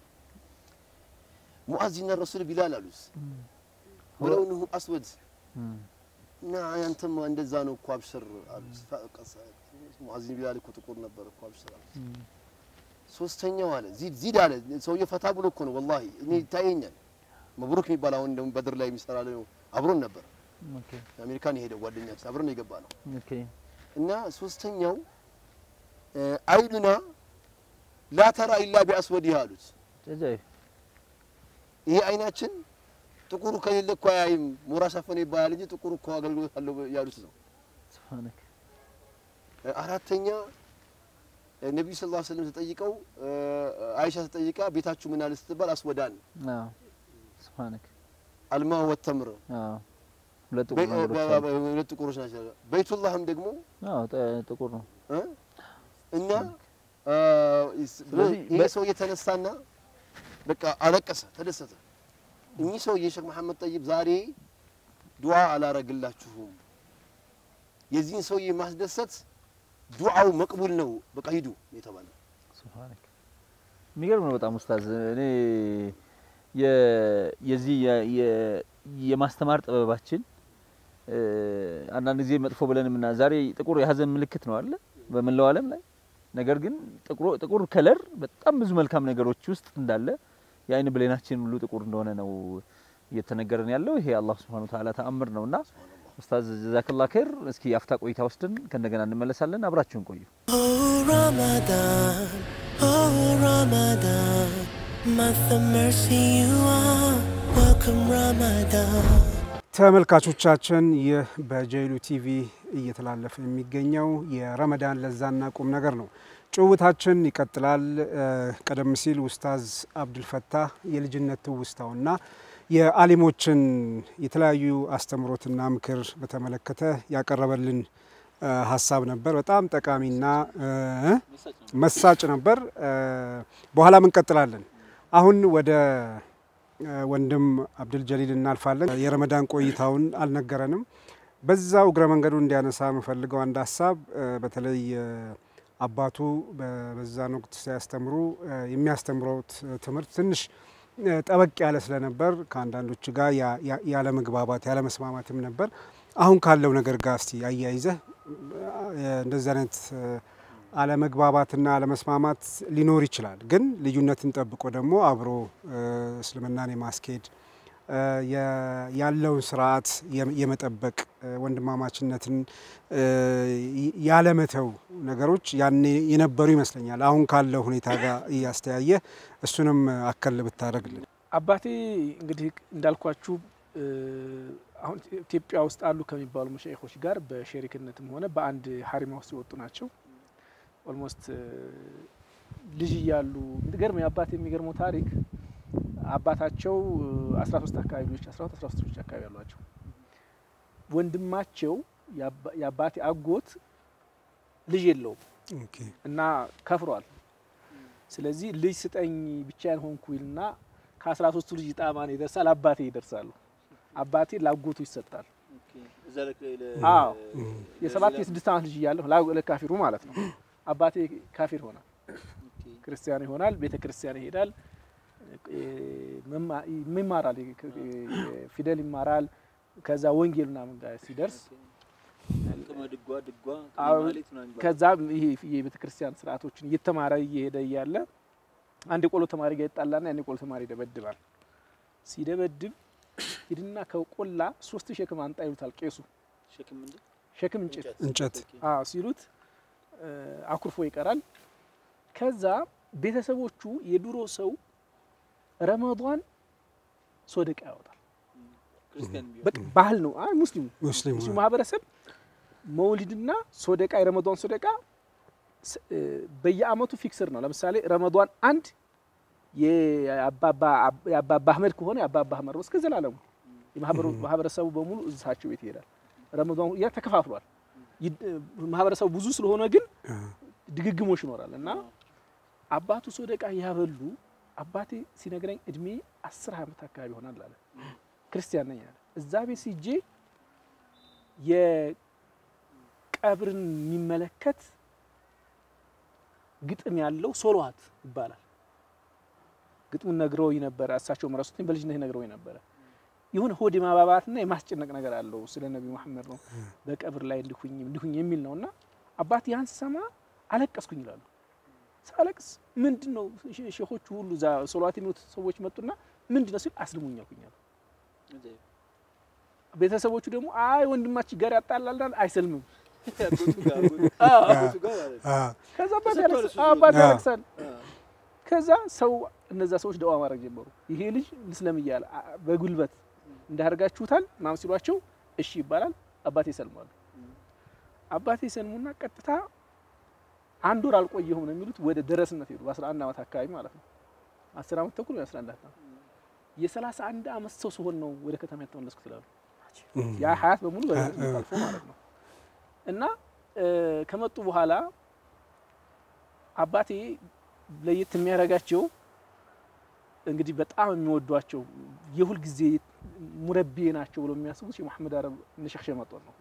ሙአዚና ረሱል ቢላል አሉስ ወለውንሁ አስወድ እና አንተማ እንደዛ ነው እኮ አብሽር አሉት። ፈቀሰ ሙአዚን ቢላል እኮ ጥቁር ነበር እኮ አብሽር አሉት። ሶስተኛው አለ ዚድ ዚድ አለ ሰውየው ፈታ ብሎ እኮ ነው ወላሂ እኔ ይታየኛል። መብሩክ የሚባል አሁን ደግሞ በድር ላይ የሚሰራ ነው አብሮን ነበር ኦኬ አሜሪካን የሄደው ጓደኛችን አብሮን የገባ ነው ኦኬ እና ሶስተኛው እ፣ አይኑና ላተራ ኢላ ቢአስወዲህ አሉት። ጀጃይ ይሄ አይናችን ጥቁሩ ከሌለ እኮ አያይም። ሞራ ሸፈነ ይባላል እንጂ ጥቁሩ እኮ አገልግሎት አለው ያሉት ነው። ስብሓነክ እ፣ አራተኛ እ፣ ነቢዩ ሰለላሁ ዐለይሂ ወሰለም ተጠይቀው እ፣ አይሻ ተጠይቃ ቤታችሁ ምን አለ ስትባል አስወዳን አዎ ስብሓነክ አልማ ወተምር አዎ ሁለት ጥቁር በ- ነገሮች በ- አሉ። በ- ሁለት ጥቁሮች ናቸው። በይቱላህም ደግሞ አዎ ጠ- ጥቁር ነው እ፣ እና እ፣ ይስ- ስለዚህ ይሄ በ- ሰው የተነሳና በቃ አለቀሰ፣ ተደሰተ። እኚህ ሰውዬ ሼክ መሐመድ ጠይብ ዛሬ ዱዓ አላረግላችሁም፣ የዚህን ሰውዬ ማስደሰት ዱዓው መቅቡል ነው፣ በቃ ሂዱ የተባለ ስብሓነክ የሚገርም ነው በጣም ኡስታዝ። እኔ የ- የዚህ የ- የ- የማስተማር ጥበባችን እ፣ አንዳንድ ጊዜ መጥፎ ብለን የምና ዛሬ ጥቁር የሀዘን ምልክት ነው አለ በመላው ዓለም ላይ ነገር ግን ጥቁር ጥቁር ከለር በጣም ብዙ መልካም ነገሮች ውስጥ እንዳለ የአይን ብሌናችን ሁሉ ጥቁር እንደሆነ ነው እየተነገረን ያለው። ይሄ አላህ ሱብሓነሁ ወተዓላ ተአምር ነውና ኡስታዝ ጀዛከላ ኸይር። እስኪ አፍታ ቆይታ ወስደን ከእንደገና እንመለሳለን። አብራችሁን ቆዩ። Oh Ramadan, oh Ramadan, month of mercy you are. Welcome Ramadan. ተመልካቾቻችን ይህ በጀይሉ ቲቪ እየተላለፈ የሚገኘው የረመዳን ለዛና ቁም ነገር ነው። ጭውውታችን ይቀጥላል። እ፣ ቀደም ሲል ኡስታዝ አብዱልፈታህ የልጅነት ትውስታውና የአሊሞችን የተለያዩ አስተምሮትና ምክር በተመለከተ ያቀረበልን እ፣ ሀሳብ ነበር። በጣም ጠቃሚና እ፣ መሳጭ ነበር። እ፣ በኋላም እንቀጥላለን። አሁን ወደ ወንድም አብድል ጀሊል እናልፋለን። የረመዳን ቆይታውን አልነገረንም። በዛው እግረ መንገዱ እንዲያነሳ የምፈልገው አንድ ሀሳብ በተለይ አባቱ በዛን ወቅት ሲያስተምሩ የሚያስተምረውት ትምህርት ትንሽ ጠበቅ ያለ ስለነበር ከአንዳንዶች ጋር ያለ መግባባት ያለ መስማማትም ነበር። አሁን ካለው ነገር ጋር እስቲ አያይዘህ እንደዚህ አይነት አለመግባባትና አለመስማማት ሊኖር ይችላል። ግን ልዩነትን ጠብቆ ደግሞ አብሮ እስልምናን የማስኬድ ያለውን ስርዓት የመጠበቅ ወንድማማችነትን ያለመተው ነገሮች ያኔ የነበሩ ይመስለኛል። አሁን ካለው ሁኔታ ጋር እያስተያየ እሱንም አከል ብታደርግልን። አባቴ እንግዲህ እንዳልኳችሁ አሁን ኢትዮጵያ ውስጥ አሉ ከሚባሉ መሻይኮች ጋር በሸሪክነትም ሆነ በአንድ ሀሪማ ውስጥ የወጡ ናቸው። ኦልሞስት ልጅ እያሉ የሚገርመው የአባቴ የሚገርመው ታሪክ አባታቸው አስራ ሶስት አካባቢ ልጆች አስራ ሁለት አስራ ሶስት ልጆች አካባቢ ያሏቸው ወንድማቸው የአባቴ አጎት ልጅ የለውም እና ከፍሯል። ስለዚህ ልጅ ስጠኝ ብቻዬን ሆንኩ ይልና ከአስራ ሶስቱ ልጅ ጣማን ይደርሳል፣ አባቴ ይደርሳሉ። አባቴ ላጎቱ ይሰጣል። አዎ የሰባት የስድስት ዓመት ልጅ እያለሁ ለካፊሩ ማለት ነው። አባቴ ካፊር ሆናል፣ ክርስቲያን ይሆናል፣ ቤተ ክርስቲያን ይሄዳል፣ ይማራል፣ ፊደል ይማራል። ከዛ ወንጌል ምናምን ጋር ሲደርስ ከዛ ይሄ የቤተ ክርስቲያን ስርዓቶችን እየተማረ እየሄደ እያለ አንድ የቆሎ ተማሪ ጋር ይጣላና ያን የቆሎ ተማሪ ይደበድባል። ሲደበድብ ሂድና ከቆላ ሶስት ሸክም አንጣ ይሉታል ቄሱ። ሸክም እንጨት እንጨት አዎ ሲሉት አኩርፎ ይቀራል። ከዛ ቤተሰቦቹ የድሮ ሰው ረመዷን ሶደቃ ያወጣል። በቃ ባህል ነው። አይ ሙስሊሙ ሙስሊም ሙስሊሙ ማህበረሰብ መውሊድና ሶደቃ የረመዷን ሶደቃ በየአመቱ ፊክስር ነው። ለምሳሌ ረመዷን አንድ የአባባ አህመድ ከሆነ የአባባ አህመድ ነው እስከ ዘላለሙ ማህበረሰቡ በሙሉ እዛቸው ቤት ይሄዳል። ረመዷን ያ ተከፋፍሏል። ማህበረሰቡ ብዙ ስለሆነ ግን ድግግሞሽ ይኖራል እና አባቱ ሶደቃ ያበሉ አባቴ ሲነግረኝ እድሜ አስር አመት አካባቢ ይሆናል አለ። ክርስቲያን ነኝ አለ። እዛ ቤት ሲጄ የቀብርን የሚመለከት ግጥም ያለው ሶሎዋት ይባላል። ግጥሙን ነግረውኝ ነበረ። እሳቸው መረሱትኝ በልጅነት ነግረውኝ ነበረ። የሆነ ሆድ የማባባትና የማስጨነቅ ነገር አለው። ስለ ነቢዩ መሐመድ ነው በቀብር ላይ እንዲሁኝ እንዲሁኝ የሚል ነው እና አባት ያን ስሰማ አለቀስኩኝ ይላሉ። ሳለቅስ ምንድን ነው ሼኾቹ ሁሉ እዛ ሶላት የሚሉት ሰዎች መጡና ምንድን ነው ሲል አስልሙኝ አልኩኝ አሉ። ቤተሰቦቹ ደግሞ አይ ወንድማችን ጋር ያጣላልናል አይሰልምም። ከዛ አባት ያለቅሳል። ከዛ ሰው እነዛ ሰዎች ደዋ ማድረግ ጀመሩ። ይሄ ልጅ ልስለም እያለ በጉልበት እንዳደርጋችሁታል ምናምን ሲሏቸው እሺ ይባላል። አባቴ ይሰልማሉ። አባቴ ይሰልሙና ቀጥታ አንድ ወር አልቆየሁም ነው የሚሉት ወደ ደረስነት ሄዱ። በ11 ዓመት አካባቢ ማለት ነው። 10 ዓመት ተኩል ወይ 11 ዓመት የሰላሳ አንድ ዓመት ሰው ሲሆን ነው ወደ ከተማ የተመለስኩት ይላሉ። ያ ሀያት በሙሉ በደረስነት አልፎ ማለት ነው። እና ከመጡ በኋላ አባቴ ለየት የሚያደርጋቸው እንግዲህ በጣም የሚወዷቸው የሁል ጊዜ ሙረቤ ናቸው ብሎ የሚያስቡት የመሐመድ አረብ እነ ሸኽ ሸመጦን ነው።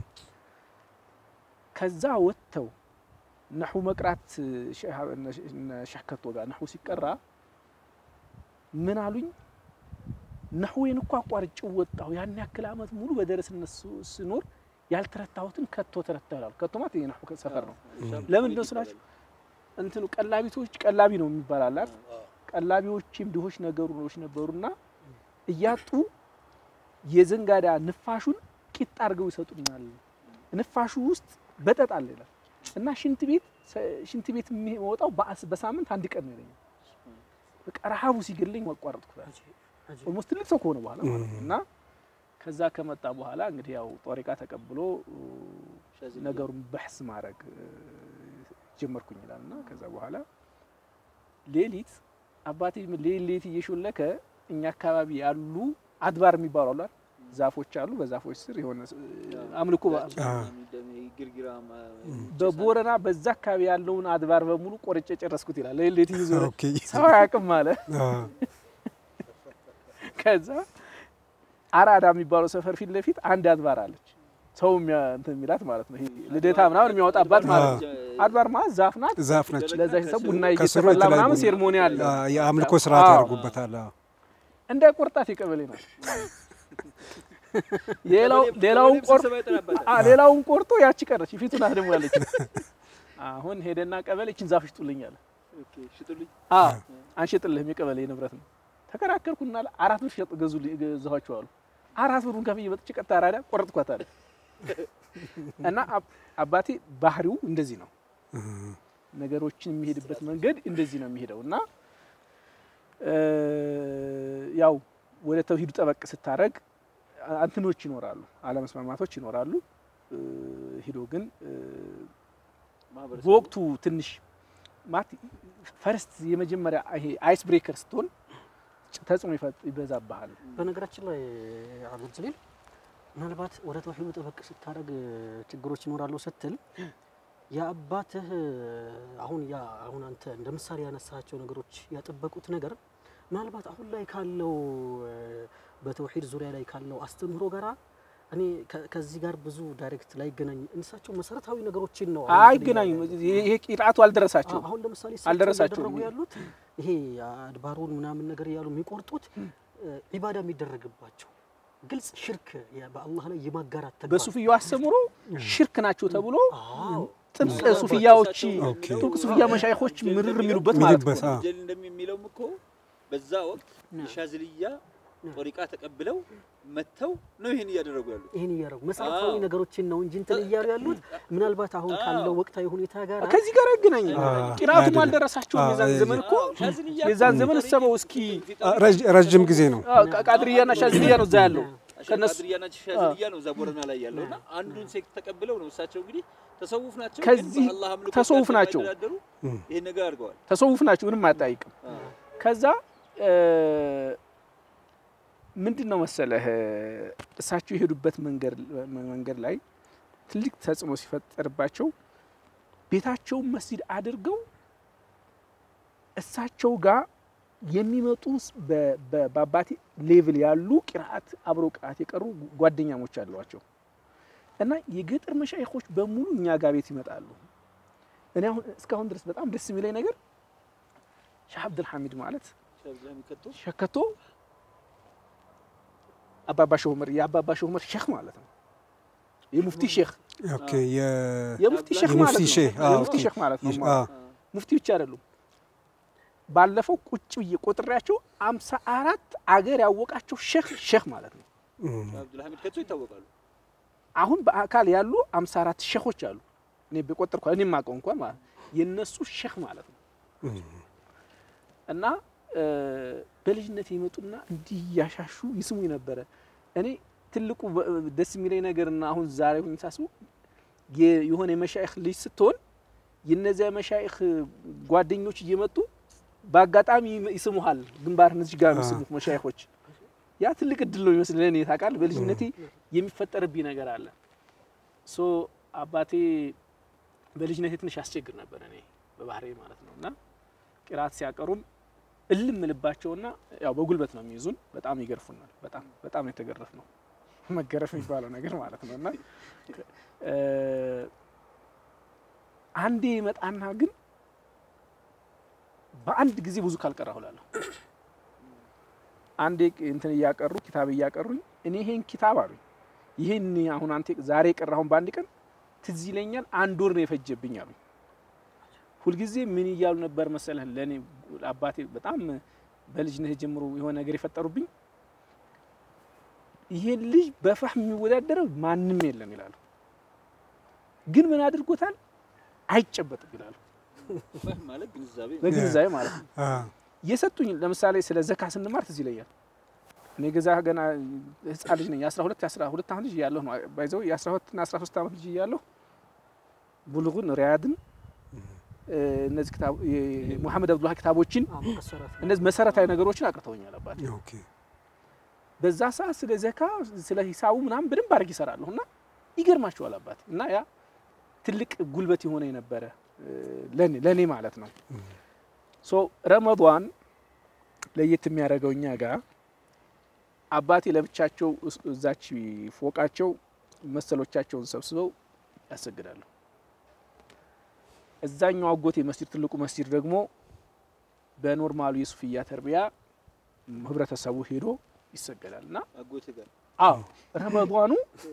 ከዛ ወጥተው ነሑ መቅራት ሸከቶ ጋር ነሑ ሲቀራ ምን አሉኝ? ነሕዌን እኮ አቋርጬው ወጣሁ። ያን ያክል ዓመት ሙሉ በደረስነት ስኖር ያልተረታሁትን ከቶ ተረታሁ ይላሉ። ከቶ ማለት የነሑ ሰፈር ነው። ለምንድን ነው ስላችሁ እንትኑ ቀላቢቶች ቀላቢ ነው የሚባል አላት። ቀላቢዎችም ድሆች ነገሮች ነበሩና እያጡ የዘንጋዳ ንፋሹን ቂጥ አድርገው ይሰጡናል። ንፋሹ ውስጥ በጠጥ አለ ይላል እና ሽንት ቤት ሽንት ቤት የሚወጣው በሳምንት አንድ ቀን ነው ይለኛል። በቃ ረሃቡ ሲገለኝ አቋረጥኩት። ኦልሞስት ትልቅ ሰው ከሆነ በኋላ ማለት ነው እና ከዛ ከመጣ በኋላ እንግዲህ ያው ጦሪቃ ተቀብሎ ነገሩን በሕስ ማድረግ ጀመርኩኝ ይላል እና ከዛ በኋላ ሌሊት አባቴ ሌሊት እየሾለከ እኛ አካባቢ ያሉ አድባር የሚባሉ አሉ ዛፎች አሉ። በዛፎች ስር የሆነ አምልኮ በቦረና በዛ አካባቢ ያለውን አድባር በሙሉ ቆርጬ ጨረስኩት ይላል። ሌሊት ይዞ ሰው አያውቅም አለ። ከዛ አራዳ የሚባለው ሰፈር ፊት ለፊት አንድ አድባር አለች። ሰው የሚያ- እንትን የሚላት ማለት ነው። ይሄ ልደታ ምናምን የሚያወጣባት ማለት ነው። አድባር ማለት ዛፍ ናት። ዛፍ ነች። ለዛ ሰብ ቡና ከስሩ እየተፈላ የተለያዩ ምናምን ቡና- ሴርሞኒ አለ። አ፣ የአምልኮ ስርዓት አዎ። ያደርጉበታል። አዎ። እንደ ቁርጣት የቀበሌ ናት። ሌላው ሌላውን ቆርጦ አ ሌላውን ቆርጦ ያቺ ቀረች። ፊቱ ናት ደግሞ ያለች። አሁን ሄደና ቀበሌ እችን ዛፍ ሽጡልኝ አለ። አዎ አንሸጥልህም፣ የቀበሌ ንብረት ነው። ተከራከርኩና አራት ብር ሸጥ ገዙ ገዛኋቸው አሉ። አራት ብሩን ከፍዬ መጥቼ ቀጥታ አራዳ ቆረጥኳት አለ። እና አብ- አባቴ ባህሪው እንደዚህ ነው። ነገሮችን የሚሄድበት መንገድ እንደዚህ ነው የሚሄደው እና እ፣ ያው ወደ ተውሂዱ ጠበቅ ስታረግ አንትኖች ይኖራሉ፣ አለመስማማቶች ይኖራሉ። እ፣ ሂዶ ግን እ፣ በወቅቱ ትንሽ ማለት ፈርስት የመጀመሪያ ይሄ አይስ ብሬከር ስትሆን ተጽዕኖ ይፈጥ- ይበዛብሃል። በነገራችን ላይ አብዱል ጀሊል ምናልባት ወደ ተውሂዱ ጠበቅ ስታደርግ ችግሮች ይኖራሉ ስትል የአባትህ አሁን ያ አሁን አንተ እንደ ምሳሌ ያነሳቸው ነገሮች ያጠበቁት ነገር ምናልባት አሁን ላይ ካለው እ፣ በተውሂድ ዙሪያ ላይ ካለው አስተምህሮ ጋራ እኔ ከ- ከዚህ ጋር ብዙ ዳይሬክት ላይገናኝ እንሳቸው መሰረታዊ ነገሮችን ነው አሁን አይገናኙም። ይሄ ቂርአቱ አልደረሳቸውም። አሁን ለምሳሌ አልደረሳቸውም። ያደረጉ ያሉት ይሄ አድባሩን ምናምን ነገር እያሉ የሚቆርጡት እ፣ ዒባዳ የሚደረግባቸው ግልጽ ሽርክ የ- በአላህ ላይ የማጋራት ተግባር በሱፍያው አስተምሮ ሽርክ ናቸው ተብሎ አዎ ጥብቅ ሱፍያዎች ኦኬ። ጥብቅ ሱፍያ መሻይኾች ምርር የሚሉበት ማለት ነው። የሚሉበት፣ አዎ። ጀል እንደሚለውም እኮ በዛ ወቅት የሻዝልያ ጦሪቃ ተቀብለው መጥተው ነው ይሄን እያደረጉ ያሉት። ይህን እያደረጉ መሰረታዊ አዎ። ነገሮችን ነው እንጂ እንትን እያሉ ያሉት ምናልባት አሁን ካለው ወቅታዊ ሁኔታ ጋር ከዚህ ጋር አይገናኝም። አዎ። ቂራቱም አይደለም። አልደረሳቸውም። አዎ፣ የዛን የዚህ- ዘመን እኮ ሻዝልያ የዛን ዘመን እሰበው እስኪ አ፣ ረጅ- ረጅም ጊዜ ነው። አዎ፣ ቃ- ቃድርያና ሻዝልያ ነው እዛ ያለው ከነሱ ቃድርያና ሻዝልያ ነው እዛ ቦረና ላይ ያለው እና አንዱን ሴክት ተቀብለው ነው እሳቸው እንግዲህ ተሰውፍ ናቸው። ግን ከዚህ በአላህ አምልኮ ተሰውፍ ጋር ናቸው። የማይደራደሩ ይሄን ነገር አድርገዋል። ተሰውፍ ናቸው፣ ምንም አያጠያይቅም። ከዛ እ፣ ምንድን ነው መሰለህ እሳቸው የሄዱበት መንገድ መንገድ ላይ ትልቅ ተጽዕኖ ሲፈጠርባቸው ቤታቸውን መስጂድ አድርገው እሳቸው ጋር የሚመጡ በ- በ- በአባቴ ሌቭል ያሉ ቂርአት አብረው ቂርአት የቀሩ ጓደኛሞች አሏቸው እና የገጠር መሻይኾች በሙሉ እኛ ጋር ቤት ይመጣሉ። እኔ አሁን እስካሁን ድረስ በጣም ደስ የሚለኝ ነገር ሻህ አብዱልሐሚድ ማለት ሻዝልያ የሚከቱ ሸከቶ አባባ ሸህ ዑመር የአባባ ሸህ ዑመር ሼክ ማለት ነው። የሙፍቲ ሼክ ኦኬ። የ- የሙፍቲ ሼክ የሙፍቲ ማለት ነው። ሼህ፣ አዎ፣ የሙፍቲ ኦኬ። ሼክ ማለት ነው። አ፣ ሙፍቲ ብቻ አይደሉም። ባለፈው ቁጭ ብዬ ቆጥሬያቸው አምሳ አራት አገር ያወቃቸው ሼክ ሼክ ማለት ነው። እም፣ አብዱልሐሚድ ከቶ ይታወቃሉ። አሁን በአካል ያሉ አምሳ አራት ሼኮች አሉ። እኔ በቆጠርኩ እኔ የማውቀው እንኳን ማለት ነው። የነሱ ሼክ ማለት ነው። እም፣ እና እ፣ በልጅነት ይመጡና እንዲህ እያሻሹ ይስሙኝ ነበረ። እኔ ትልቁ በ- ደስ የሚለኝ ነገርና አሁን ዛሬ ሁኝ ሳስቡ የ- የሆነ የመሻይኽ ልጅ ስትሆን የነዚያ የመሻይኽ ጓደኞች እየመጡ በአጋጣሚ ይም- ይስሙሃል። ግንባርህን እዚህ ጋር የሚስሙት መሻይኾች ያ ትልቅ እድል ነው ይመስል ለእኔ ታውቃለህ። በልጅነቴ የሚፈጠርብኝ ነገር አለ። ሶ አባቴ በልጅነቴ ትንሽ ያስቸግር ነበር እኔ በባህሬ ማለት ነው እና ቂራት ሲያቀሩም እልም ልባቸውና ያው በጉልበት ነው የሚይዙን። በጣም ይገርፉናል። በጣም በጣም የተገረፍ ነው መገረፍ የሚባለው ነገር ማለት ነው እና እ፣ አንዴ መጣና ግን በአንድ ጊዜ ብዙ ካልቀራሁ እላለሁ። አንዴ እንትን እያቀሩ ኪታብ እያቀሩኝ እኔ ይሄን ኪታብ አሉኝ ይሄን አሁን አንተ ዛሬ የቀራሁን በአንድ ቀን ትዝ ይለኛል አንድ ወር ነው የፈጀብኝ አሉኝ። ሁልጊዜ ምን እያሉ ነበር መሰለህ? ለእኔ አባቴ በጣም በልጅነት ጀምሮ የሆነ ነገር የፈጠሩብኝ ይሄን ልጅ በፋህም የሚወዳደረው ማንም የለም ይላሉ። ግን ምን አድርጎታል? አይጨበጥም ይላሉ። ፈህም ማለት ግንዛቤ ነው። በግንዛቤ ማለት ነው። አ፣ የሰጡኝ ለምሳሌ ስለ ዘካ ስንማር ትዝ ይለኛል። እኔ ገዛ ገና ህፃን ልጅ ነኝ። የ12 የ12 ዓመት ልጅ እያለሁ ነው ባይዘው የ12 እና 13 ዓመት ልጅ እያለሁ ቡልጉን ሪያድን እ፣ እነዚህ ክታብ ሙሐመድ አብዱላህ ክታቦችን አዎ፣ መሰረት ነው። እነዚህ መሰረታዊ ነገሮችን አቅርተውኛል አባቴ። ኦኬ። በዛ ሰዓት ስለ ዘካ ስለ ሂሳቡ ምናምን በደንብ አድርግ ይሰራለሁ እና ይገርማቸዋል አባቴ እና ያ ትልቅ ጉልበት የሆነ የነበረ እ፣ ለኔ ለኔ ማለት ነው። ሶ ረመዷን ለየት የሚያደርገው እኛ ጋር አባቴ ለብቻቸው እስ- እዛች ፎቃቸው መሰሎቻቸውን ሰብስበው ያሰግዳሉ። እዛኛው አጎቴ መስጂድ ትልቁ መስጂድ ደግሞ በኖርማሉ የሱፍያ ተርቢያ ህብረተሰቡ ሄዶ ይሰገዳል እና አጎቴ ጋር አዎ ረመዷኑ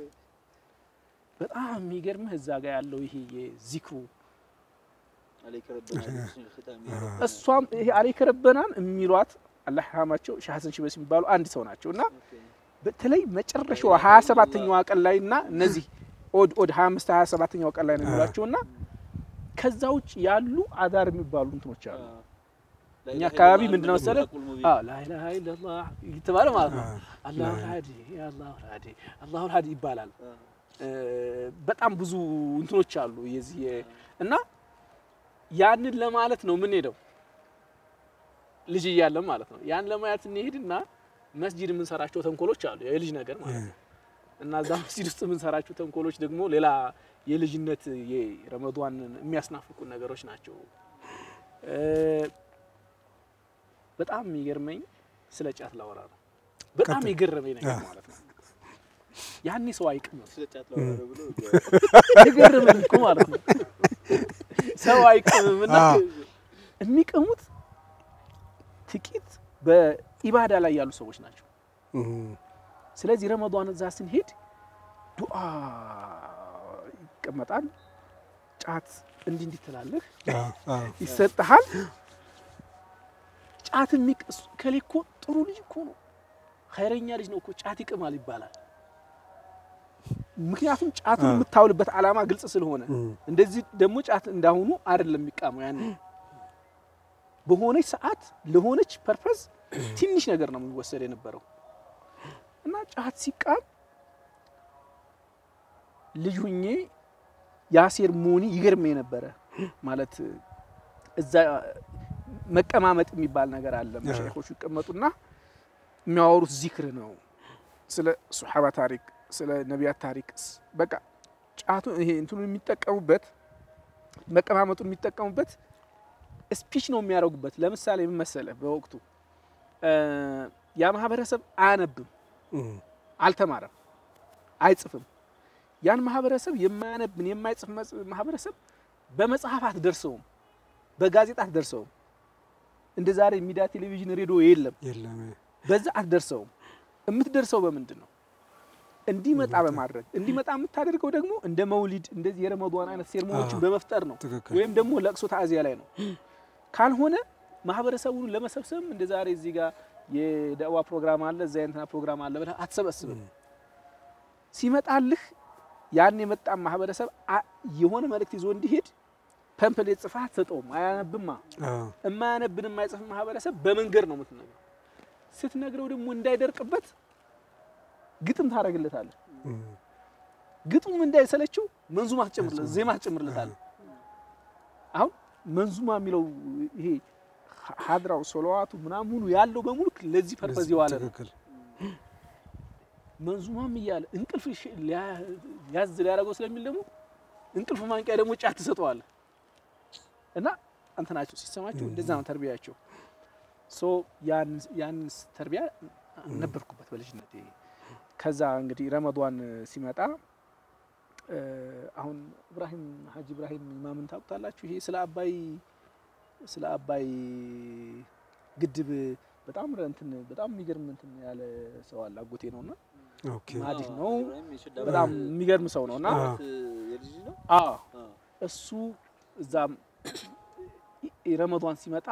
በጣም የሚገርምህ እዛ ጋር ያለው ይሄ የዚክሩ አለይከ ረበና ቢስሚል ኺታም እሷም ይሄ አለይከ ረበናን የሚሏት አላህ ይርሐማቸው ሻህ ሀሰን ሽበስ የሚባሉ አንድ ሰው ናቸው እና በተለይ መጨረሻዋ ሀያ ሰባተኛዋ ቀን ላይ እና እነዚህ ኦድ ኦድ ሀያ አምስት ሀያ ሰባተኛው ቀን ላይ ነው የሚሏቸው እና ከዛ ውጭ ያሉ አዳር የሚባሉ እንትኖች አሉ። እኛ አካባቢ ምንድነው መሰለህ? አዎ ላኢላሃ ኢለላህ እየተባለ ማለት ነው። አላሁ ልሀዲ አላሁ ልሀዲ አላሁ ልሀዲ ይባላል። እ፣ በጣም ብዙ እንትኖች አሉ የዚህ የ- እና ያንን ለማለት ነው የምንሄደው ልጅ እያለን ማለት ነው። ያን ለማየት እንሄድና መስጂድ የምንሰራቸው ተንኮሎች አሉ የልጅ ነገር ማለት ነው። እና እዛ መስጂድ ውስጥ የምንሰራቸው ተንኮሎች ደግሞ ሌላ የልጅነት የረመዷንን የሚያስናፍቁ ነገሮች ናቸው። እ፣ በጣም የሚገርመኝ ስለ ጫት ላወራ ነው። በጣም የገረመኝ ነገር ማለት ነው ያኔ ሰው አይቅምም። ስለ ጫት ላወራ ብሎ የገረመኝ እኮ ማለት ነው ሰው አይቅምም እና አዎ። የሚቀሙት ጥቂት በኢባዳ ላይ ያሉ ሰዎች ናቸው። እም፣ ስለዚህ ረመዷን እዛ ስንሄድ ዱዓ ይቀመጣል። ጫት እንዲህ እንዲህ ትላለህ፣ አዎ፣ አዎ። ይሰጥሃል። ጫት የሚቅስ ከሌ እኮ ጥሩ ልጅ እኮ ነው፣ ኸይረኛ ልጅ ነው እኮ ጫት ይቅማል ይባላል። ምክንያቱም ጫቱን አዎ። የምታውልበት ዓላማ ግልጽ ስለሆነ እም፣ እንደዚህ ደግሞ ጫት እንዳሁኑ አይደለም የሚቃመው። ያን በሆነች ሰዓት ለሆነች ፐርፐዝ ትንሽ ነገር ነው የሚወሰድ የነበረው እና ጫት ሲቃም ልጅ ሁኜ የአሴር ሞኒ ይገርመኝ ነበረ። ማለት እዛ መቀማመጥ የሚባል ነገር አለ። መሻይኾቹ ይቀመጡና የሚያወሩት ዚክር ነው፣ ስለ ሱሐባ ታሪክ፣ ስለ ነቢያት ታሪክ በቃ ጫቱ ይሄ እንትኑ የሚጠቀሙበት መቀማመጡን የሚጠቀሙበት ስፒች ነው የሚያደርጉበት። ለምሳሌ ምን መሰለህ፣ በወቅቱ እ ያ ማህበረሰብ አያነብም፣ እም፣ አልተማረም፣ አይጽፍም። ያን ማህበረሰብ የማያነብን የማይጽፍ መጽ- ማህበረሰብ በመጽሐፍ አትደርሰውም፣ በጋዜጣ አትደርሰውም። እንደ ዛሬ ሚዲያ፣ ቴሌቪዥን፣ ሬዲዮ የለም። የለም በዛ አትደርሰውም። የምትደርሰው በምንድን ነው? እንዲመጣ በማድረግ እንዲመጣ የምታደርገው ደግሞ እንደ መውሊድ እንደዚህ የረመዷን አይነት ሴርሞኖችን አዎ። በመፍጠር ነው። ትክክል። ወይም ደግሞ ለቅሶ ታዚያ ላይ ነው። ካልሆነ ማህበረሰቡን ለመሰብሰብ እንደ ዛሬ እዚህ ጋር የደዋ ፕሮግራም አለ እዛ የእንትና ፕሮግራም አለ ብለህ አትሰበስብም። ሲመጣልህ ያን የመጣ ማህበረሰብ አ- የሆነ መልእክት ይዞ እንዲሄድ ፐምፕሌት ጽፈህ አትሰጠውም። አያነብማ። አዎ፣ የማያነብን የማይጽፍ ማህበረሰብ በመንገድ ነው የምትነግረው። ስትነግረው ደግሞ እንዳይደርቅበት ግጥም ታደርግለታለህ። እም፣ ግጥሙ እንዳይሰለችው መንዙማ ትጨምርለት ዜማ ትጨምርለታለህ። አሁን መንዙማ የሚለው ይሄ ሀድራው ሶለዋቱ ምናምኑ ያለው በሙሉ ለዚህ ፐርፐዝ የዋለ ነው። ትክክል። መንዙማም እያለ እንቅልፍ ሽ- ሊያ- ያዝ ሊያደርገው ስለሚል ደግሞ እንቅልፍ ማንቂያ ደግሞ ጫት ትሰጠዋለህ እና አንተ ናቸው ሲሰማቸው እንደዛ ነው ተርቢያቸው። ሶ ያን ያን ተርቢያ ነበርኩበት በልጅነቴ። ከዛ እንግዲህ ረመዷን ሲመጣ እ፣ አሁን ኢብራሂም ሀጂ ኢብራሂም ኢማምን ታውቁታላችሁ? ይሄ ስለ አባይ ስለ አባይ ግድብ በጣም ረ- እንትን በጣም የሚገርም እንትን ያለ ሰው አለ። አጎቴ ነውና ኦኬ። ማዲህ ነው። ኢብራሂም የሸዳ በጣም የሚገርም ሰው ነውና አዎ። የልጅ ነው አዎ አዎ። እሱ እዛም ረመዷን ሲመጣ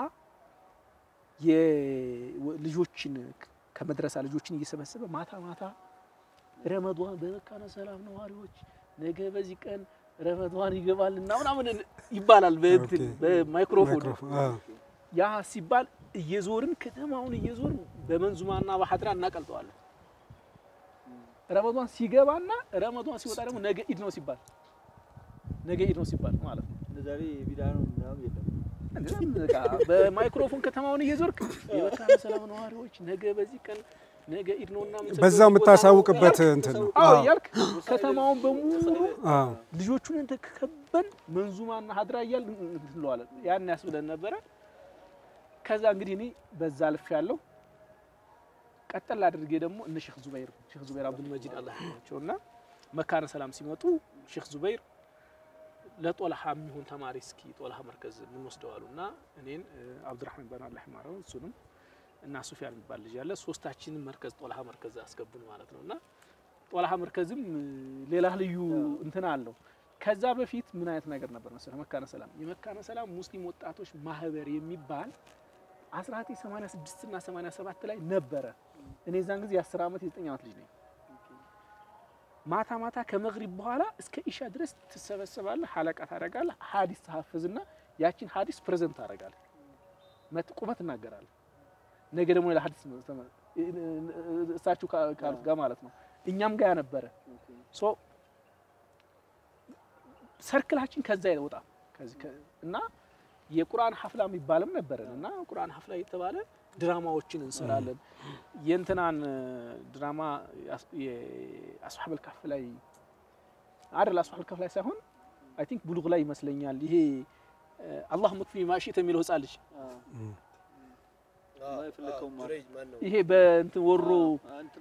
የልጆችን ከመድረሳ ልጆችን እየሰበሰበ ማታ ማታ ረመዷን በመካነ ሰላም ነዋሪዎች ነገ በዚህ ቀን ረመዷን ይገባል እና ምናምን ይባላል በእንትን ኦኬ። በማይክሮፎን ማይክሮፎን፣ አዎ፣ ያ ሲባል እየዞርን ከተማውን እየዞርን በመንዙማና በሀድራ እናቀልጠዋለን። ረመዷን ሲገባና ረመዷን ሲወጣ ደግሞ ነገ ኢድ ነው ሲባል ነገ ኢድ ነው ሲባል ማለት ነው። እንደ ዛሬ ቢዳ ነው ምናምን የለም። እንደዚያም በቃ በማይክሮፎን ከተማውን እየዞርክ የመካነ ሰላም ነዋሪዎች ነገ በዚህ ቀን ነገ ኢድ ነውና የምንሰግደው በዛው እዚህ ቦታ ነው የምታሳውቅበት እያልክ- እንትን ነው። አዎ አዎ፣ እያልክ ከተማውን በሙሉ አዎ፣ ልጆቹን ተከበን መንዙማና ሀድራ እያል እንለዋለን። ያን ያስብለን ነበረ። ከዛ እንግዲህ እኔ በዛ ልፍ ያለው ቀጠል አድርጌ ደግሞ እነ ሼክ ዙበይር ሼክ ዙበይር አብዱል መጂድ አላህ ይርሐማቸው እና መካነ ሰላም ሲመጡ ሼክ ዙበይር ለጦልሃ የሚሆን ተማሪ እስኪ ጦልሃ መርከዝ የምንወስደው አሉ እና እኔን እ፣ አብዱራህማን ባን አላህ ይማረው እሱንም እና ሱፊያን የሚባል ልጅ አለ ሶስታችንን መርከዝ ጦልሃ መርከዝ አስገቡን ማለት ነው እና ጦልሃ መርከዝም እ፣ ሌላ ልዩ እንትን አለው። ከዛ በፊት ምን አይነት ነገር ነበር መሰለህ? መካነ ሰላም የመካነ ሰላም ሙስሊም ወጣቶች ማህበር የሚባል 1986 እና 87 ላይ ነበረ። እኔ ዛን ጊዜ የ10 ዓመት የ9 ዓመት ልጅ ነኝ። ማታ ማታ ከመግሪብ በኋላ እስከ ኢሻ ድረስ ትሰበሰባለህ፣ ሀለቃ ታደርጋለህ፣ ሀዲስ ተሐፍዝና ያችን ሀዲስ ፕሬዘንት ታደርጋለህ። መት ቁመት እናገራለህ። ነገ ደግሞ ሌላ ሀዲስ ነው ተመ- እሳችሁ ካ- ካሉት ጋር ማለት ነው። እኛም ጋር ነበረ ሶ ሰርክላችን ከዛ አይወጣም ከዚህ ከ- እና የቁርአን ሀፍላ የሚባልም ነበረን እና ቁርአን ሀፍላ የተባለ ድራማዎችን እንሰራለን። የእንትናን እ፣ ድራማ የአስ- የአስሐበል ካፍ ላይ አይደል? አስሐበል ካፍ ላይ ሳይሆን አይ ቲንክ ቡሉግ ላይ ይመስለኛል። ይሄ እ፣ አላህ መክፊ ማሺት የሚለው ህጻን ልጅ የፈለከውን ማለት ይሄ በእንትን ወሮ እንትና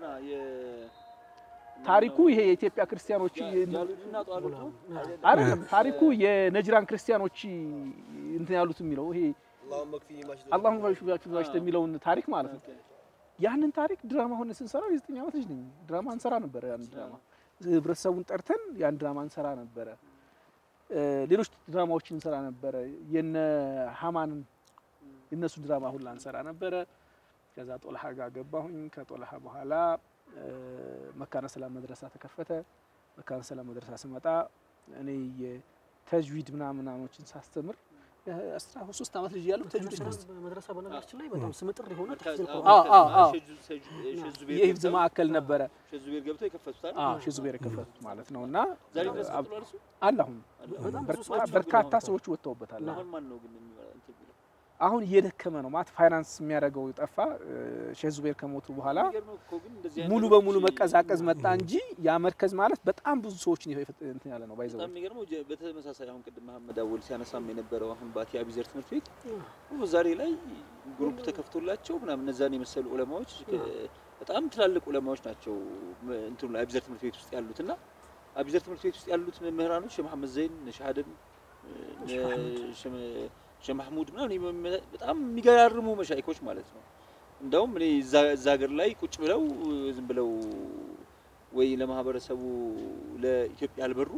ታሪኩ ይሄ የኢትዮጵያ ክርስቲያኖች ጃሉድና ጧሉቱ አይደለም ታሪኩ የነጅራን ክርስቲያኖች እንትን ያሉት የሚለው ይሄ አላሁ ባሽባሽ የሚለውን ታሪክ ማለት ነው። ያንን ታሪክ ድራማ ሆነ ስንሰራው የዘጠኝ ዓመት ልጅ ነኝ። ድራማ እንሰራ ነበረ። ያን ድራማ ህብረተሰቡን ጠርተን ያን ድራማ እንሰራ ነበረ። እ፣ ሌሎች ድራማዎችን እንሰራ ነበረ። የነ ሀማንን የነሱ ድራማ ሁላ እንሰራ ነበረ። ከዛ ጦልሃ ጋር ገባሁኝ። ከጦልሃ በኋላ እ፣ መካነ ሰላም መድረሳ ተከፈተ። መካነ ሰላም መድረሳ ስመጣ እኔ የተጅዊድ ምናምን ምናምኖችን ሳስተምር አስራ ሶስት ዓመት ልጅ ያለው ተጅዊድ ሳስተምር መድረሳ በነገራችን ላይ በጣም ስምጥር የሆነ ተፍሲር አዎ፣ ቁርአን አዎ፣ አዎ። ሸዙቤር የሂፍዝ ማዕከል ነበረ። ሸዙቤር ገብተው የከፈቱታል። አዎ ሼህ ዙቤር የከፈቱት ማለት ነው። እና ዛሬ ድረስ አብ- ቀጥሏል እሱ። አለ አሁን በጣም ብዙ በርካ- ሰዎች በርካታ ገብተዋል። ሰዎች ወጥተውበታል። አሁን ማን ነው ግን የሚመራ እንትን የሚለው? አሁን እየደከመ ነው ማለት ፋይናንስ የሚያደርገው ጠፋ። ሼህ ዙቤር ከሞቱ በኋላ የሚገርመው እኮ ግን እንደዚህ አይነት ሙሉ ነገሮች በሙሉ መቀዛቀዝ መጣ እንጂ ያ መርከዝ ማለት በጣም ብዙ ሰዎችን የፈ- እንትን ያለ ነው ባይዘው በጣም የሚገርመው ጀ- በተመሳሳይ አሁን ቅድም መሀመድ አወል ሲያነሳም የነበረው አሁን ባቲ አቢዘር ትምህርት ቤት ሁሉ ዛሬ ላይ ግሩፕ ተከፍቶላቸው ምናምን እነዛን የመሰሉ ዑለማዎች ከ- በጣም ትላልቅ ዑለማዎች ናቸው መ- እንትኑ ላይ አቢዘር ትምህርት ቤት ውስጥ ያሉት እና አቢዘር ትምህርት ቤት ውስጥ ያሉት መምህራኖች ሼህ መሐመድ ዘይን፣ ሼህ አደም፣ ሼህ መሐሙድ። ሼህ- ሼህ ማህሙድ ምናምን የመ- በጣም የሚገራርሙ መሻይኮች ማለት ነው። እንደውም እኔ እዛ እዛ ሀገር ላይ ቁጭ ብለው ዝም ብለው ወይ ለማህበረሰቡ ለኢትዮጵያ አልበሩ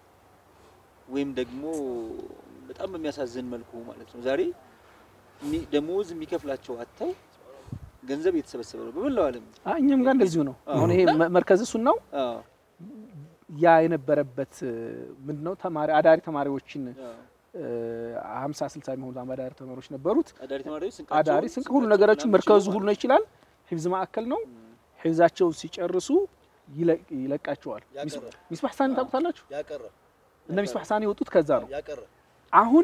ወይም ደግሞ በጣም በሚያሳዝን መልኩ ማለት ነው ዛሬ የሚ- ደሞዝ የሚከፍላቸው አጥተው ገንዘብ እየተሰበሰበ ነው በመላው ዓለም። አ- እኛም ጋር እንደዚሁ ነው። አሁን ይሄ መ- መርከዝ እሱን ነው አዎ፣ ያ የነበረበት ምንድነው ተማሪ አዳሪ ተማሪዎችን አዎ። ሀምሳ ስልሳ የሚሆኑ አዳሪ ተማሪዎች ነበሩት። አዳሪ ተማሪዎች ስንቃቸውን- አዳሪ ስንቅ ሁሉ ስንቃቸውን ነገሮችን ምናምን መርከዙ ችለው ሁሉ ነው ይችላል። ሂፍዝ ማዕከል ነው። ሂፍዛቸውን ሲጨርሱ ይለቅ- ይለቃቸዋል። ሚስ- ሚስባህ ሳኒ ታውቁታላችሁ? ያቀረ እነ ሚስባህ ሳኒ የወጡት ከዛ ነው። ያቀረ አሁን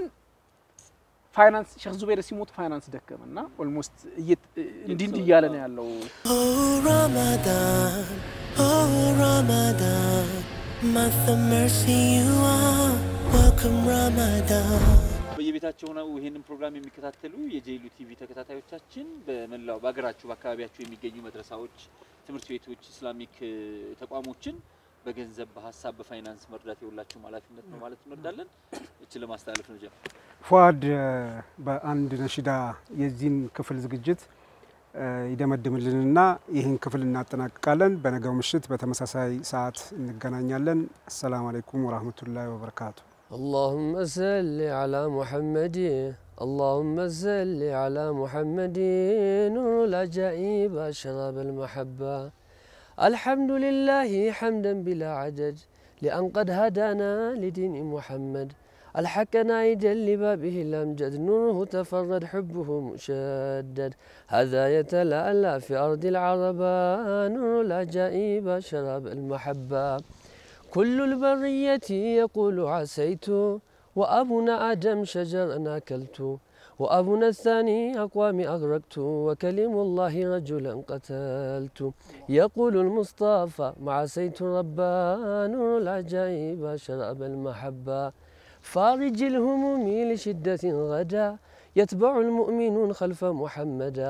ፋይናንስ ሼክ ዙቤር ሲሞቱ ፋይናንስ ደከመ እና ኦልሞስት እንዲህ እንዲህ እያለ ነው ያለው። Oh Ramadan, oh Ramadan, month of mercy you are. Welcome Ramadan. በየቤታቸው ሆነው ይህንን ፕሮግራም የሚከታተሉ የጄሉ ቲቪ ተከታታዮቻችን በመላው በሀገራችሁ በአካባቢያችሁ የሚገኙ መድረሳዎች፣ ትምህርት ቤቶች፣ ኢስላሚክ እ፣ ተቋሞችን በገንዘብ በሀሳብ በፋይናንስ መርዳት የሁላችሁም ኃላፊነት ነው ማለት እንወዳለን። እችን ለማስተላለፍ ነው ጀ ፏድ እ፣ በአንድ ነሽዳ የዚህን ክፍል ዝግጅት እ፣ ይደመድምልንና ይህን ክፍል እናጠናቅቃለን። በነገው ምሽት በተመሳሳይ ሰዓት እንገናኛለን። አሰላሙ አለይኩም ወራህመቱላሂ ወበረካቱ። اللهم صل على محمد اللهم صل على محمد نور العجائب أشراب المحبة الحمد لله حمدا بلا عدد لأن قد هدانا لدين محمد الحق نايدا لبابه الأمجد نوره تفرد حبه مشدد هذا يتلألأ في أرض العربة نور العجائب شراب المحبة كل البرية يقول عسيت وأبونا آدم شجرا أكلت وأبونا الثاني أقوامي أغرقت وكلم الله رجلا قتلت يقول المصطفى مع سيت ربان نور العجائب شراب المحبة فارج الهموم لشدة غدا يتبع المؤمنون خلف محمدا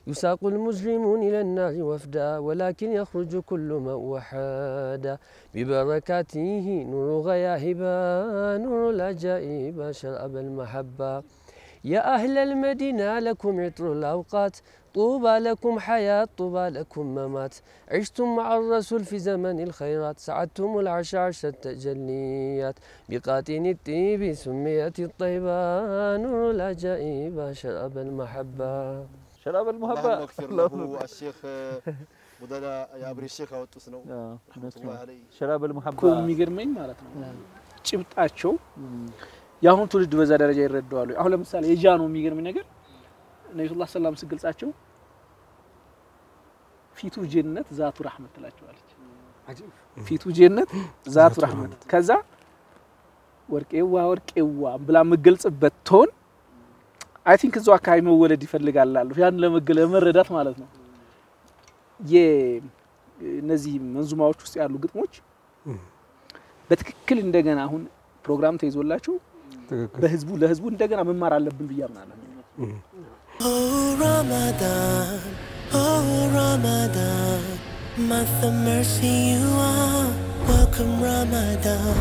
يساق المسلمون إلى النار وفدا ولكن يخرج كل من وحدا ببركاته نور غياهبا نور العجائب شراب المحبة يا أهل المدينة لكم عطر الأوقات طوبى لكم حياة طوبى لكم ممات عشتم مع الرسول في زمن الخيرات سعدتم العشاش التجليات بقاتن الطيب سميت الطيبة نور العجائب شراب المحبة ሸራብ አላህ አልሙሀባ መግፊር ለሁ አሼክ ሙደላ የአብሪ ሼክ ያወጡት ነው ረሕመቱላህ አለይህ ሸራብ አልሙሀባ እኮ የሚገርመኝ ማለት ነው ጭብጣቸው የአሁን ትውልድ በዛ ደረጃ ይረዳዋሉ። አሁን ለምሳሌ የጃኖ የሚገርመኝ ነገር ነቢ ስ ሰላም ስገልጻቸው ፊቱ ጀነት ዛቱ ራህመት ትላቸዋለች። ፊቱ ጀነት ዛቱ ራህመት ከዛ ወርቄዋ ወርቄዋ ብላ የምገልጽበት ቶን አይ ቲንክ እዛው አካባቢ መወለድ ይፈልጋል ላሉ ያን ለመገለ ለመረዳት ማለት ነው። የእነዚህ መንዙማዎች ውስጥ ያሉ ግጥሞች በትክክል እንደገና አሁን ፕሮግራም ተይዞላቸው ትክክል በህዝቡ ለህዝቡ እንደገና መማር አለብን ብዬ አምናለሁ። Oh Ramadan, oh Ramadan, month of mercy you are. Welcome Ramadan.